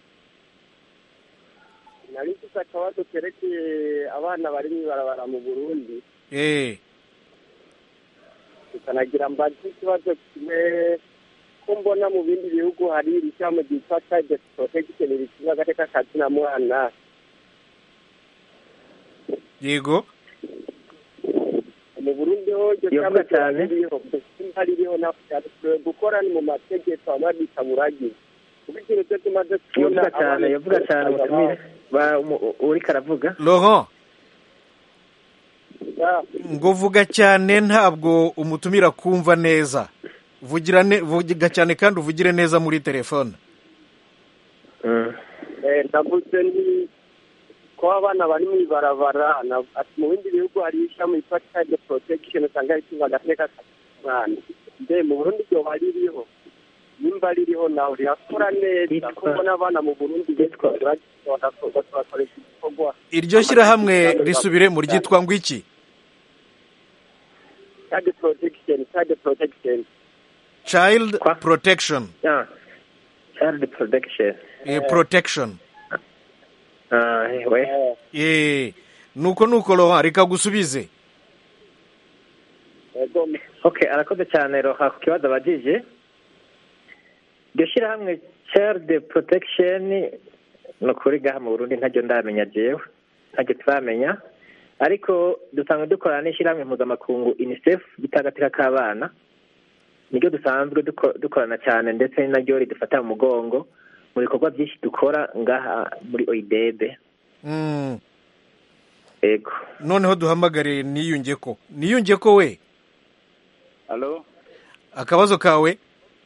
nari mfite akabazo kerekeye abana bari mu ibarabara mu burundi eh tukanagira mbazi ikibazo kimwe ko mbona mu bindi bihugu hari iri shyamba ryitwa child protection rishinzwe agateka kazina mwana yego mu burundi ho iryo Iyo shyamba mvuga cyane. ririho nimba ririho ntabwo gukora ni mu mategeko aba bita muragi kuko ikintu cyo tumaze kubona yovuga cyane abana- yovuga cyane mutumire Ba- umu- uriko aravuga laurent Ya, ngo vuga cyane ntabwo umutumira kumva neza vugira ne- vuga cyane kandi uvugire neza muri telefone Mm. eh, ndavuze ni ko abana bari mu ibarabara na- ati mu bindi bihugu hari ishami yitwa child protection usanga rishinzwe agateka k'umwana mbe mu burundi ryoba ririho nimba ririho nawe rirakora neza Yitwa- kuko mbona abana mu burundi Yitwa- bakoresha igikorwa iryo shyirahamwe risubire mu ryitwa ngo iki child protection child protection child Kwa? protection Yeah. child protection eh, protection Ah, we Eh, eh nuko nuko laurent reka gusubize ego okay arakoze cyane roha ku kibazo abajije iryo shyirahamwe child protection ni ukuri ngaha mu burundi ntaryo ndamenya jewe ntaryo turamenya ariko dusanzwe dukorana n'ishyirahamwe mpuzamakungu unicef gitagatira k'abana niryo dusanzwe duko- dukorana cyane ndetse ni naryo ridufata mu mugongo mu bikorwa byinshi dukora ngaha muri oidebe mm. ego noneho duhamagare niyunge ko niyunge ko we Halo, akabazo kawe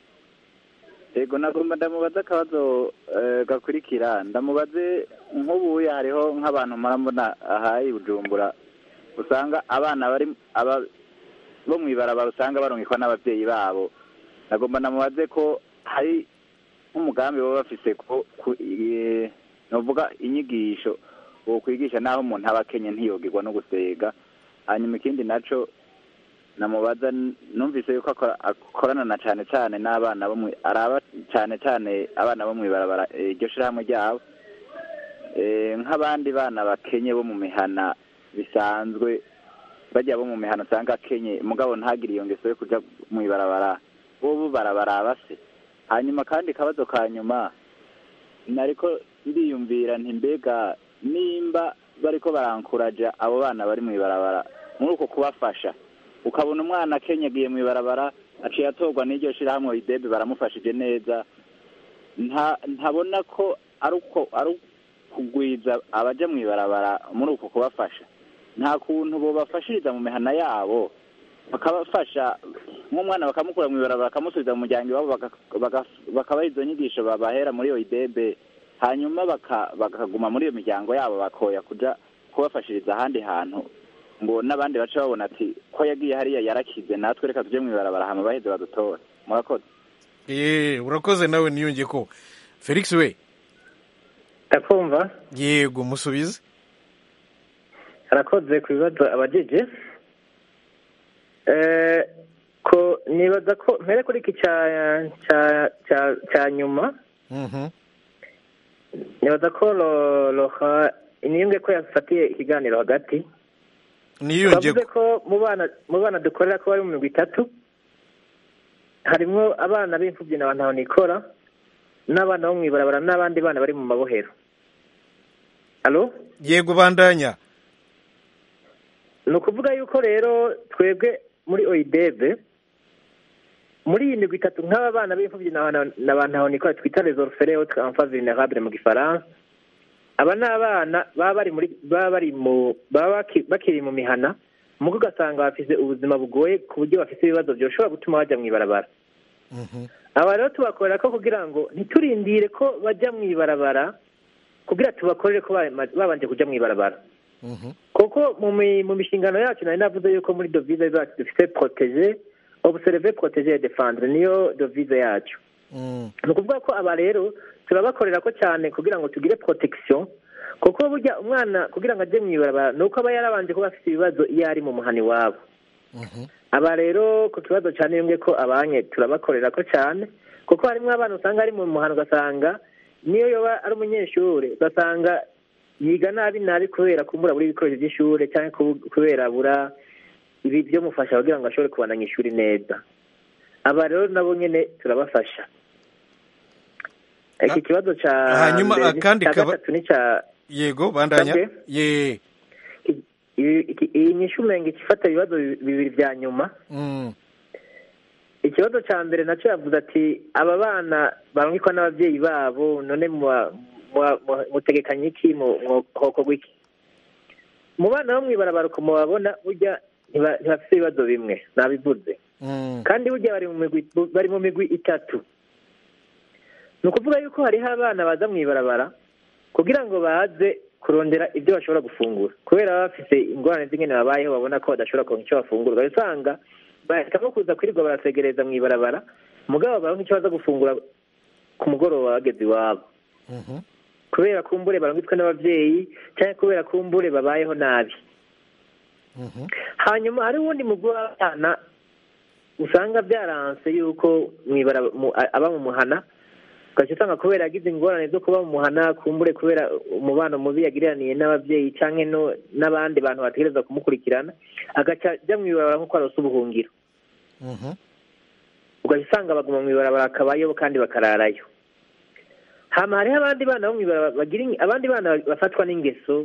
yego nagomba ndamubaza akabazo eh, gakurikira ndamubaze nk'ubuye hariho nk'abantu murambona aha i Bujumbura usanga abana bari aba bo mu ibarabara usanga barungikwa n'ababyeyi babo nagomba ndamubaze ko hari nk'umugambi baba bafise ko ku- eh, novuga inyigisho wo kwigisha naho umuntu aba akenye ntiyogirwa no gusega hanyuma ikindi naco namubaza n- numvise yuko akora- akorana na cyane cyane n'abana bo mu araba cyane cyane abana bo mu ibarabara eh, iryo shirahamwe ryabo Eh, nk'abandi bana bakenye bo mu mihana bisanzwe bajya bo mu mihana usanga akenye mugabo ntagire iyo ngeso yo kuja mu ibarabara bobo barabaraba se hanyuma kandi kabazo ka nyuma nariko ndiyumvira nti mbega nimba bariko barankuraja abo bana bari mu ibarabara muri uko kubafasha ukabona umwana akenyagiye mu ibarabara aciye atorwa n'iryo shirahamwe idebe baramufashije neza nta ntabona ko ari uko ari ukugwiza abaja mu ibarabara muri uko kubafasha nta kuntu bobafashiriza mu mihana yabo bakabafasha nk'umwana bakamukura mu ibarabara bakamusubiza mu muryango iwabo baka- baka- bakabaha izo nyigisho babahera muri iyo idebe hanyuma baka- bakaguma muri iyo miryango yabo bakoya kuja kubafashiriza ahandi hantu ngo n'abandi bace babona ati ko yagiye hariya yarakize natwe reka tuje mu ibarabara hama baheze badutore murakoze eh urakoze nawe niyunge ko felix we ndakumva yego musubize arakoze ku bibazo abajije Eh, ko nibaza ko mpere kuri iki cya cya cya cya nyuma Mhm. nibaza ko Ro- roha niyunge ko yafatiye ikiganiro hagati niyunge twavuze ko mu bana mu bana dukorera ko bari mu migwi itatu harimwo abana b'imfubyi na bantu nikora n'abana bo mu ibarabara n'abandi bana bari mu mabohero alo yego bandanya ni ukuvuga yuko rero twebwe muri oyidebe muri iyi migwi itatu nk'aba bana b'imfubyi na ba ntahonikora twita les orphelins autres enfants vulnérables mu gifaransa aba ni abana baba bari muri baba bari mu baba bakiri mu mihana mugo ugasanga bafite ubuzima bugoye ku buryo bafite ibibazo byoshobora gutuma bajya mu ibarabara aba rero tubakorera ko kugira ngo ntiturindire ko bajya mu ibarabara kugira tubakorere ko babanje kujya mu ibarabara kuko mu mishingano yacu nari navuze yuko muri dovize zacu dufite protege observe protege defendre niyo dovize yacu ni ukuvuga ko aba rero turabakorera ko cyane kugira ngo tugire protection kuko burya umwana kugira ngo ajye mu ibarabara ni uko aba yarabanje kuba afite ibibazo iyo ari mu muhani wabo aba rero ku kibazo cyane yumwe ko abanye turabakorera ko cyane kuko harimo abana usanga ari mu muhano ugasanga niyo yoba ari umunyeshuri ugasanga yiga nabi nabi kubera kumbura buri ibikoresho by'ishuri cyangwa kubera abura ibi byamufasha kugira ngo ashobore kubandanya ishuri neza aba rero nabo nyine turabafasha iki kibazo cya hanyuma akandi cya gatatu ni cya yego bandanya Sabwe? ye iyi nyishu umenga ifata ibibazo bibiri bya nyuma Mm. ikibazo cya mbere nacyo yavuze ati aba bana barangikwa n'ababyeyi babo none muba- muba- muba- mutegekanye iki mu hokorwa iki mu bana bo mw'ibarabara uko mubabona burya ntiba- ntibafite ibibazo bimwe nabivuze Mm. kandi burya bari mu migwi bari mu migwi itatu ni ukuvuga yuko hariho abana baza mu ibarabara kugira ngo baze kurondera ibyo bashobora gufungura kubera baba bafite ingorane z'ingene babayeho babona ko badashobora kuronka icyo bafungura ugasanga bahitamo kuza kwirirwa barasegereza mu ibarabara mugabo baronka icyo baza gufungura ku mugoroba bageze iwabo Mhm. kubera kumbure barangitswe n'ababyeyi cyangwa kubera kumbure babayeho nabi Mhm. hanyuma hari uwundi mugwi w'abana usanga byaranse yuko mwibara mu- a- aba mu muhana ugaca usanga kubera yagize ingorane zo kuba mu muhana kumbure kubera umubano mubi yagiraniye n'ababyeyi cyangwa no- n'abandi bantu bategereza kumukurikirana agaca ajya mu ibarabara nk'uko arose ubuhungiro Mhm. ugaca usanga baguma mu ibarabara bakabayo kandi bakararayo hama hariho abandi bana bo mu ibarabara bagira ing- abandi bana bafatwa n'ingeso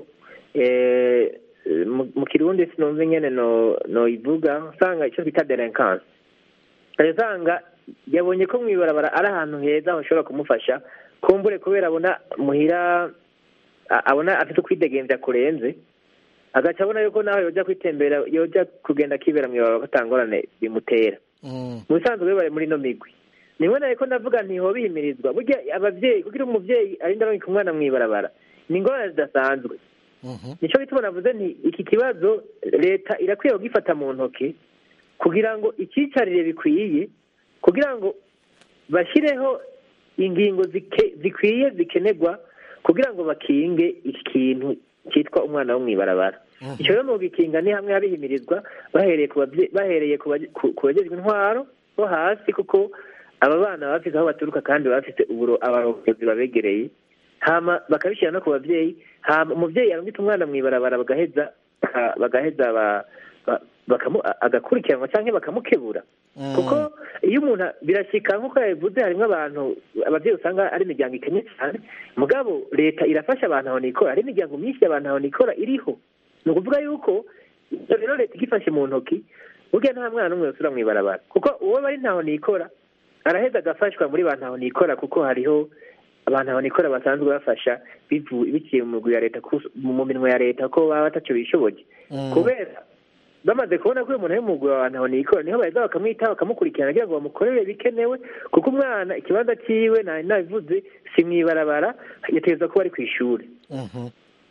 eh, mu- mu kirundi sinumva ingene no noyivuga usanga icyo bita delinquance ugaca usanga yabonye ko mu ibarabara ari ahantu heza hashobora kumufasha kumbure kubera abona muhira a- abona afite ukwidegemvya kurenze agaca abona yuko nawe yoja kwitembera yoja kugenda akibera mu ibarabara ko atangorane bimutera Mm. mu bisanzwe bari muri ino migwi nimwe nawe ko ndavuga ntiho bihimirizwa burya ababyeyi kugira umubyeyi arinda arongika umwana mu ibarabara ni ingorane zidasanzwe Mhm. nicyo bituma navuze nti iki kibazo leta irakwiye kugifata mu ntoki kugira ngo icyicarire bikwiye kugira ngo bashyireho ingingo zike- zikwiye zikenerwa kugira ngo bakinge iki kintu cyitwa umwana wo mu ibarabara Mhm. icyo rero mu gikinga ni hamwe habihimirizwa bahereye ku babye- bahereye ku baje- ku- ku bagejwe intwaro bo hasi kuko aba bana baba bafite aho baturuka kandi baba bafite uburo abayobozi babegereye hama bakabishyira no ku babyeyi hama umubyeyi arungita umwana mu ibarabara bagaheza baka- bagaheza ba- ba- bakamu- a- agakurikiranwa cyangwa bakamukebura Mm. kuko iyo umuntu birashyika nk'uko yabivuze harimo abantu ababyeyi usanga ari imiryango ikennye cyane mugabo leta irafasha abantu aho nikora hari imiryango myinshi y'abantu aho nikora iriho ni ukuvuga yuko ibyo rero leta igifashe mu ntoki burya nta mwana n'umwe usura mu ibarabara kuko uwo bari ntaho nikora araheza agafashwa muri ba ntaho nikora kuko hariho abantu aho nikora basanzwe bafasha bivu- biciye mu migwi ya leta ku- mu minwe ya leta ko baba batacyo bishoboye Mm. kubera bamaze kubona ko uyu muntu ari mu mugwi wa bantu nikora niho baheza bakamwitaho bakamukurikirana kugira ngo bamukorere bikenewe kuko umwana ikibanza cyiwe nari nabivuze si mu ibarabara yategereza kuba ari ku ishuri Mhm.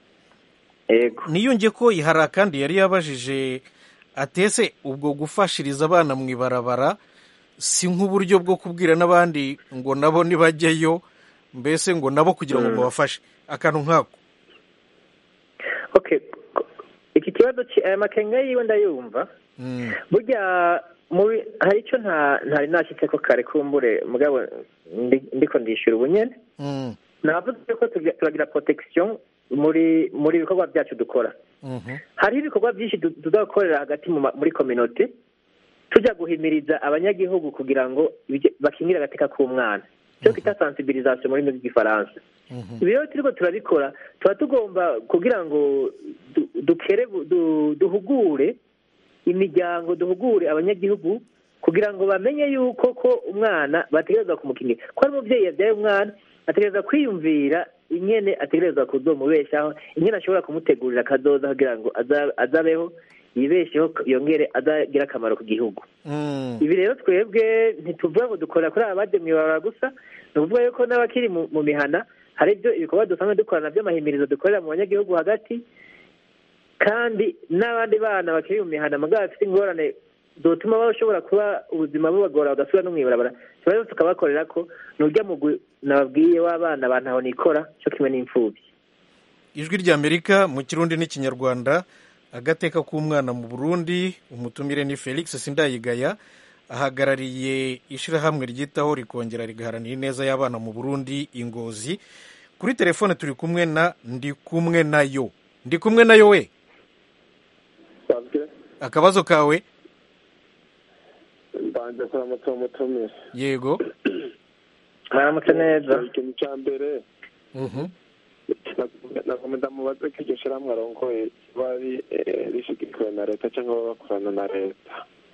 yego niyunge ko hari akandi yari yabajije atese ubwo gufashiriza abana mu ibarabara si nk'uburyo bwo kubwira n'abandi ngo nabo nibajyeyo mbese ngo nabo kugira ngo Mm. mubafashe akantu nkako okay iki kibazo ki- aya makenga yiwe ndayumva Mm. burya muri hari icyo nta ntari nashyitse ko kare kumbure mugabo ndi- ndiko ndishyura ubunyene Mm. navuze ko tugira turagira protection muri muri ibikorwa byacu dukora hariho ibikorwa byinshi tu- tuzakorera hagati mu ma- muri kominote tujya guhimiriza abanyagihugu kugira ngo bije- bakingire agateka k'umwana cyo twita sensibilisation mu rurimi rw'igifaransa ibi rero turiko turabikora tuba tugomba kugira ngo du- dukere du- duhugure imiryango duhugure abanyagihugu kugira ngo bamenye yuko ko umwana bategereza kumukingira ko ari umubyeyi yabyaye umwana ategereza kwiyumvira ingene ategereza kuzomubeshaho ingene ashobora kumutegurira akazoza kugira ngo aza- azabeho yibesheho yongere azagire akamaro ku gihugu ibi rero twebwe ntituvuga ngo dukorera kuri aba baje mw'ibarabara gusa ni ukuvuga yuko n'abakiri mu mu mihana hari ibyo ibikorwa dusanzwe dukorana by'amahimirizo dukorera mu banyagihugu hagati kandi n'abandi bana bakiri mu mihana mugabo bafite ingorane zotuma bashobora kuba ubuzima bubagora bagasubira no mw'ibarabara tuba tukabakorera ko ni urya mugwi nababwiye w'abana ba ntaho nikora cyo kimwe n'imfubyi ijwi ry'amerika mu kirundi n'ikinyarwanda agateka k'umwana mu burundi umutumire ni felix sindayigaya ahagarariye ishyirahamwe ryitaho rikongera rigaharanira ineza y'abana mu burundi ingozi kuri telefone turi kumwe na ndi kumwe nayo ndi kumwe nayo we akabazo kawe mbanje kuramutsa umutumire yego mwaramutse neza ikintu cya mbere nakomeza mubaze ko iryo shyirahamwe arongoye riba ri- eh, rishigikiwe na leta cyangwa baba bakorana na leta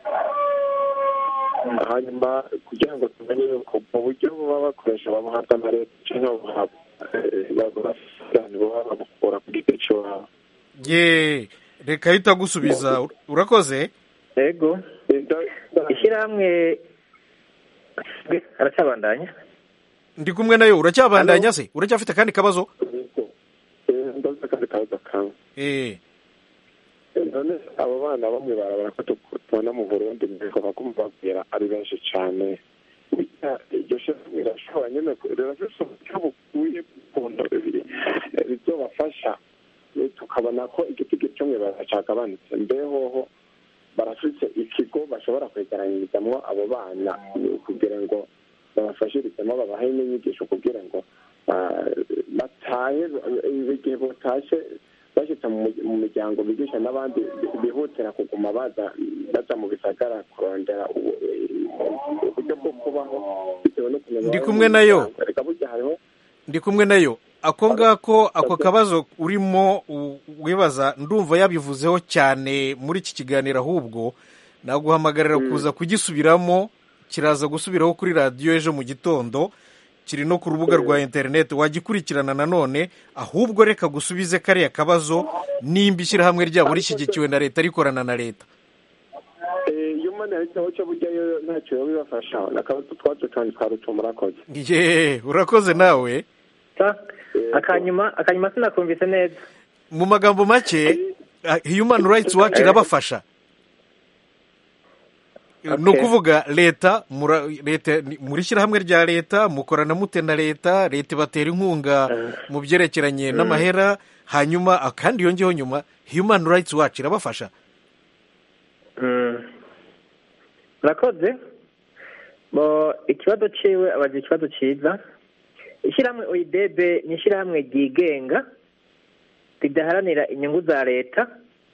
hanyuma kugira ngo tumenye yuko mu buryo baba bakoresha babuhabwa na leta cyangwa babuhabwa babafitani baba babukura ku giti cy'iwabo ye reka ahita agusubiza urakoze yego ishyirahamwe aracyabandanya ndi kumwe nayo uracyabandanya se uracyafite akandi kabazo ndavuze akandi kabazo kamwe eh none abo bana bamwe barabara ko tu- tubona mu burundi mbego baguma babwira ari benshi cyane burya iryo shyirahamwe rirashobora nyine ku- rirafise uburyo bukwiye ukuntu bibiri eh, bizobafasha eh, tukabona ko igiti cyo mwibara cyagabanutse mbehoho barafise ikigo bashobora kwegeranyirizamwo abo bana eh, kugira ngo babafashirizemo babahe n'inyigisho kugira ngo ah, batahe eh, igihe botashe bashyitse mu mu- mu miryango bigisha n'abandi bihutira kuguma baza baza mu bisagara kurondera ubu- uburyo bwo kubaho bitewe no kumenya Ndi kumwe nayo. reka burya hariho ndi kumwe nayo ako ngako ako kabazo urimo u- wibaza ndumva yabivuzeho cyane muri iki kiganiro ahubwo naguhamagarira kuza kugisubiramo kiraza gusubiraho kuri radiyo ejo mu gitondo kiri no ku rubuga rwa interineti wagikurikirana nanone ahubwo reka gusubize kariya kabazo nimba ishyirahamwe ryabo rishyigikiwe na leta rikorana na leta iyo umwana yahitaho cyo burya yo ntacyo yoba ibafasha akabazo twacu cyane twarutuma murakoze ye urakoze nawe akanyuma akanyuma sinakumvise neza mu magambo make ah, human rights watch irabafasha ni ukuvuga leta mura- leta ni- muri shyirahamwe rya leta mukorana mute na leta leta ibatera inkunga mu byerekeranye n'amahera hanyuma ah, kandi yongeyeho nyuma human rights watch irabafasha murakoze bo ikibazo ciwe abaza ikibazo ciza ishyirahamwe oidebe ni ishyirahamwe ryigenga ridaharanira inyungu za leta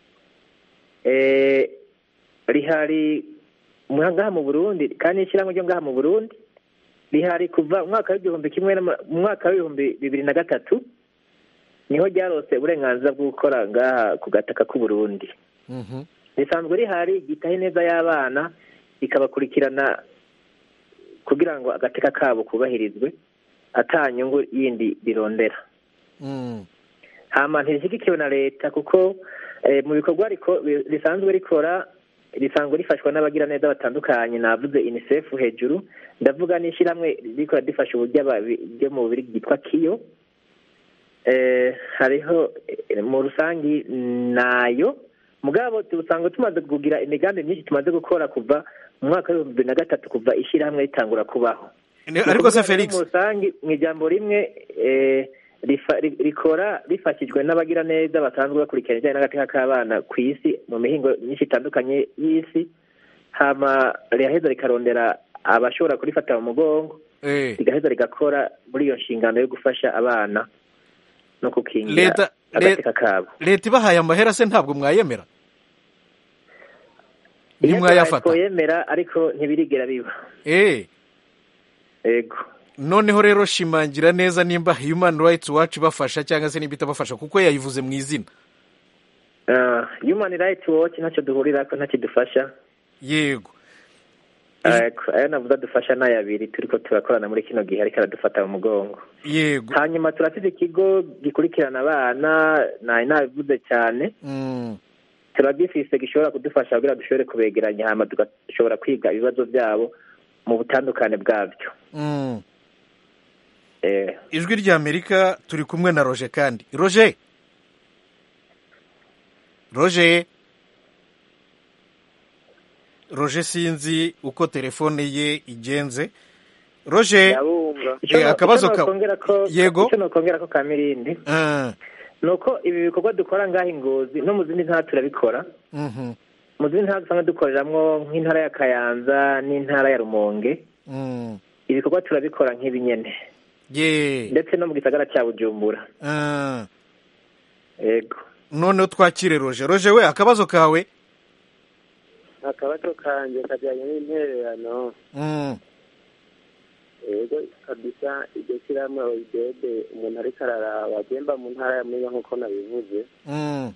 eh, rihari mu- ngaha mu burundi kandi ishyirahamwe ryo ngaha mu burundi rihari kuva mu mwaka w'igihumbi kimwe n'ama- mu mwaka w'ibihumbi bibiri na gatatu niho ryarose uburenganzira bwo gukora ngaha ku gataka k'uburundi risanzwe rihari ryitaho ineza y'abana rikabakurikirana kugira ngo agateka kabo kubahirizwe ata nyungu yindi rirondera hama ntirishyigikiwe na leta kuko eh, mu bikorwa riko- risanzwe rikora risanzwe rifashwa n'abagiraneza batandukanye navuze unicef hejuru ndavuga n'ishyirahamwe rikora rifasha uburyo aba- ryo mu bubiri ryitwa kiyo eh, hariho eh, mu rusangi nayo mugabo usanga tumaze kugira imigambi myinshi tumaze gukora kuva mu mwaka w'ibihumbi bibiri na gatatu kuva ishyirahamwe ritangura kubaho Ni- ariko se Felix mu rusangi mu ijambo rimwe eh, rifa- ri- rikora rifashijwe n'abagiraneza basanzwe bakurikirana ibijyanye n'agateka k'abana ku isi mu mihingo myinshi itandukanye y'isi hama riraheza rikarondera abashobora kurifata mu mugongo rigaheza rigakora muri iyo nshingano yo gufasha abana no gukingira leta agateka kabo leta ibahaye amahera se ntabwo mwayemera ntimwayafata twayemera ariko ntibirigera biba eh yego noneho rero shimangira neza nimba human rights watch ibafasha cyangwa se nimba itabafasha kuko yayivuze mu izina Ah, human rights watch ntacyo duhurirako ntakidufasha yego Ariko ayo navuze adufasha ni abiri turiko turakorana muri kino gihe ariko aradufata mu mugongo yego hanyuma turafite ikigo gikurikirana abana nari nabivuze cyane Mm, turagifise gishobora kudufasha kugira dushobore kubegeranya hama tugashobora kwiga ibibazo byabo mu butandukane bwabyo mm. eh, ijwi rya amerika turi kumwe na roger kandi roger roger roger sinzi uko telefone ye igenze roger ndabumva Eh, akabazo ka- yego icyo nokongera ko kamirindi Ah, ni uko ibi bikorwa dukora ngaho ingozi no mu zindi ntara turabikora mhm, mu zindi ntara dusanga dukoreramwo nk'intara ya kayanza n'intara ya rumonge mm. ibikorwa turabikora nk'ibinyene ye ndetse no mu gisagara cya bujumbura Ah, yego noneho twakire roger roger we akabazo kawe akabazo kanjye kajyanye n'intererano Mm, yego kabisa iryo shyirahamwe oyidede umuntu ariko araraba agenda mu ntara ya mwiga nk'uko nabivuze mm,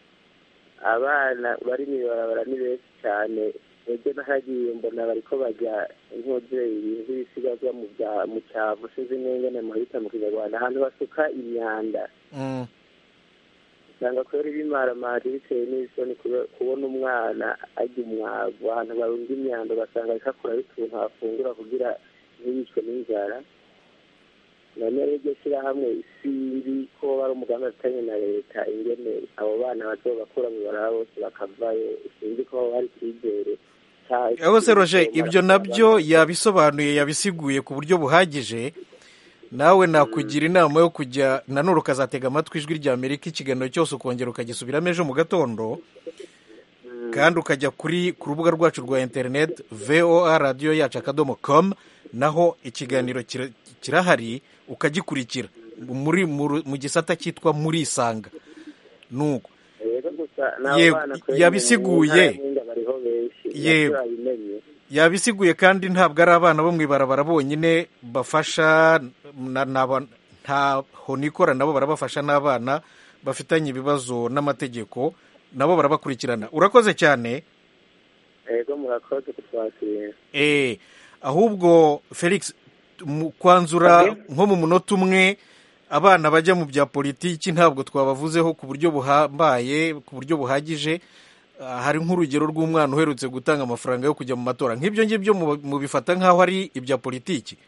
abana bari mu ibarabara ni benshi cyane ebyo nahagiye mbona bariko bajya nk'umubyeyi ibintu by'ibisigazwa mu bya- mu cyavu sinzi n'ingene muhita mu kinyarwanda ahantu basuka imyanda mm. usanga kubera ibimaramaje bitewe n'isoni kube- kubona umwana arya umwavu ahantu barunda imyanda ugasanga ariko akuraho utuntu afungura kugira ntiyicwe n'inzara none rero iryo shyirahamwe sinzi ko ari umugambi afitanye na leta ingene abo bana bazobakura mu baraba bose bakavayo sinzi ko hari icyizere cya- aho se roger ibyo nabyo yabisobanuye yabisiguye ku buryo buhagije nawe nakugira inama yo kujya nanone ukazatega amatwi ijwi rya amerika ikiganiro cyose ukongera ukagisubiramo ejo mu gatondo kandi ukajya kuri ku rubuga rwacu rwa interineti voa radiyo yacu akadomo komu naho ikiganiro kira- kirahari ukagikurikira muri mu- mu gisata cyitwa muri isanga nuko rero gusa n'abo Yego, bana kweri yabisiguye. mu ntara ya Mwinga bariho benshi Yego. turabimenye yabisiguye kandi ntabwo ari abana bo mu ibarabara bonyine bafasha na- n'aba- ntaho nikora nabo barabafasha n'abana bafitanye ibibazo n'amategeko nabo barabakurikirana urakoze cyane yego murakoze kutwakira eh ahubwo felix mu kwanzura nko mu munota umwe abana bajya mu bya politiki ntabwo twabavuzeho ku buryo buhambaye ku buryo buhagije Ah, hari nk'urugero rw'umwana uherutse gutanga amafaranga yo kujya mu matora nk'ibyo ngibyo mu- mubifata nk'aho ari ibya politiki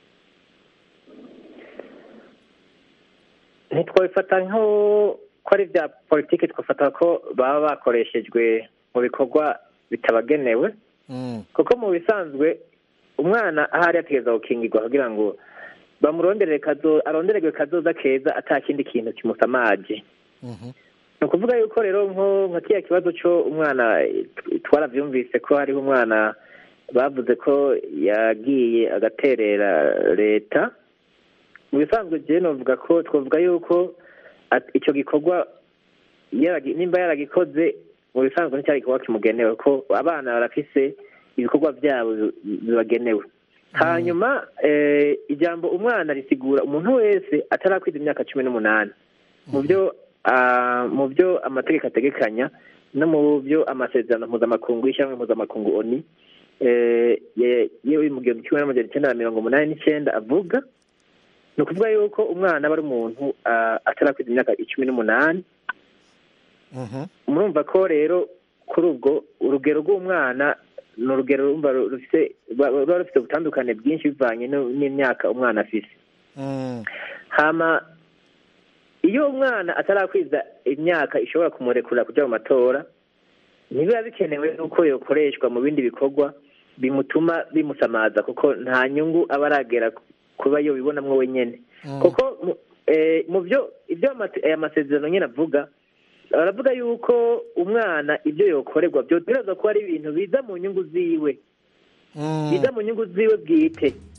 ntitwabifata nko ko ari ibya politiki twafata ko baba bakoreshejwe mu bikorwa bitabagenewe Mm, kuko mu bisanzwe umwana ahari ategereza gukingirwa kugira ngo bamuronderere kazo arondererwe kazoza keza ata kindi kintu kimusamaje mhm. ni ukuvuga yuko rero nko nka kiriya kibazo cyo umwana eh, twarabyumvise ko hariho umwana bavuze ko yagiye agaterera leta mu bisanzwe jewe novuga ko twavuga yuko at- icyo gikorwa yaragi- nimba yaragikoze mu bisanzwe nticyari igikorwa kimugenewe ko abana barafise ibikorwa byabo bi- bibagenewe hanyuma eh, ijambo umwana risigura umuntu wese atarakwiza imyaka cumi n'umunani mu byo ah, mu byo amategeko ategekanya no mu byo amasezerano mpuzamakungu y'ishyirahamwe mpuzamakungu oni eh, ye- yewe mu gihumbi kimwe n'amajana icyenda na mirongo umunani n'icyenda avuga ni ukuvuga yuko umwana aba ari umuntu ah, atarakwiza imyaka icumi n'umunani Mhm. murumva ko rero kuri ubwo urugero rw'umwana ni urugero rumva rufite ruba rufite ubutandukane bwinshi bivanye no- n'imyaka umwana afite Mm, hama iyo umwana atarakwiza imyaka ishobora kumurekurira kujya mu matora ntibiba bikenewe n'uko yokoreshwa mu bindi bikorwa bimutuma bimusamaza kuko nta nyungu aba aragera kuba yo bibonamwo wenyine mm. kuko mu- eh, mu byo ibyo amate- aya masezerano nyine avuga aravuga yuko umwana ibyo yokorerwa byotegerezwa kuba ari ibintu biza mu nyungu ziwe Mm. biza mu nyungu ziwe bwite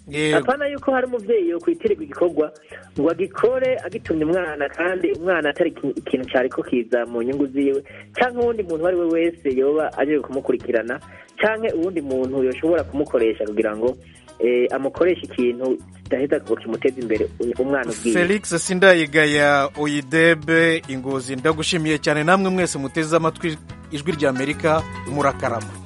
Yego. apana yuko hari umuvyeyi yokwitirirwa igikorwa ngo agikore agitumye umwana kandi umwana atari iki- ikintu cyariko kiza mu nyungu ziwe canke uwundi muntu uwo ari we wese yoba aje kumukurikirana canke uwundi muntu yoshobora kumukoresha kugira ngo eh, amukoreshe ikintu kidaheza ngo kimuteze imbere umwana ubwiwe felix sindayigaya oyidebe ingozi ndagushimiye cyane namwe mwese muteze amatwi ijwi ry'amerika murakarama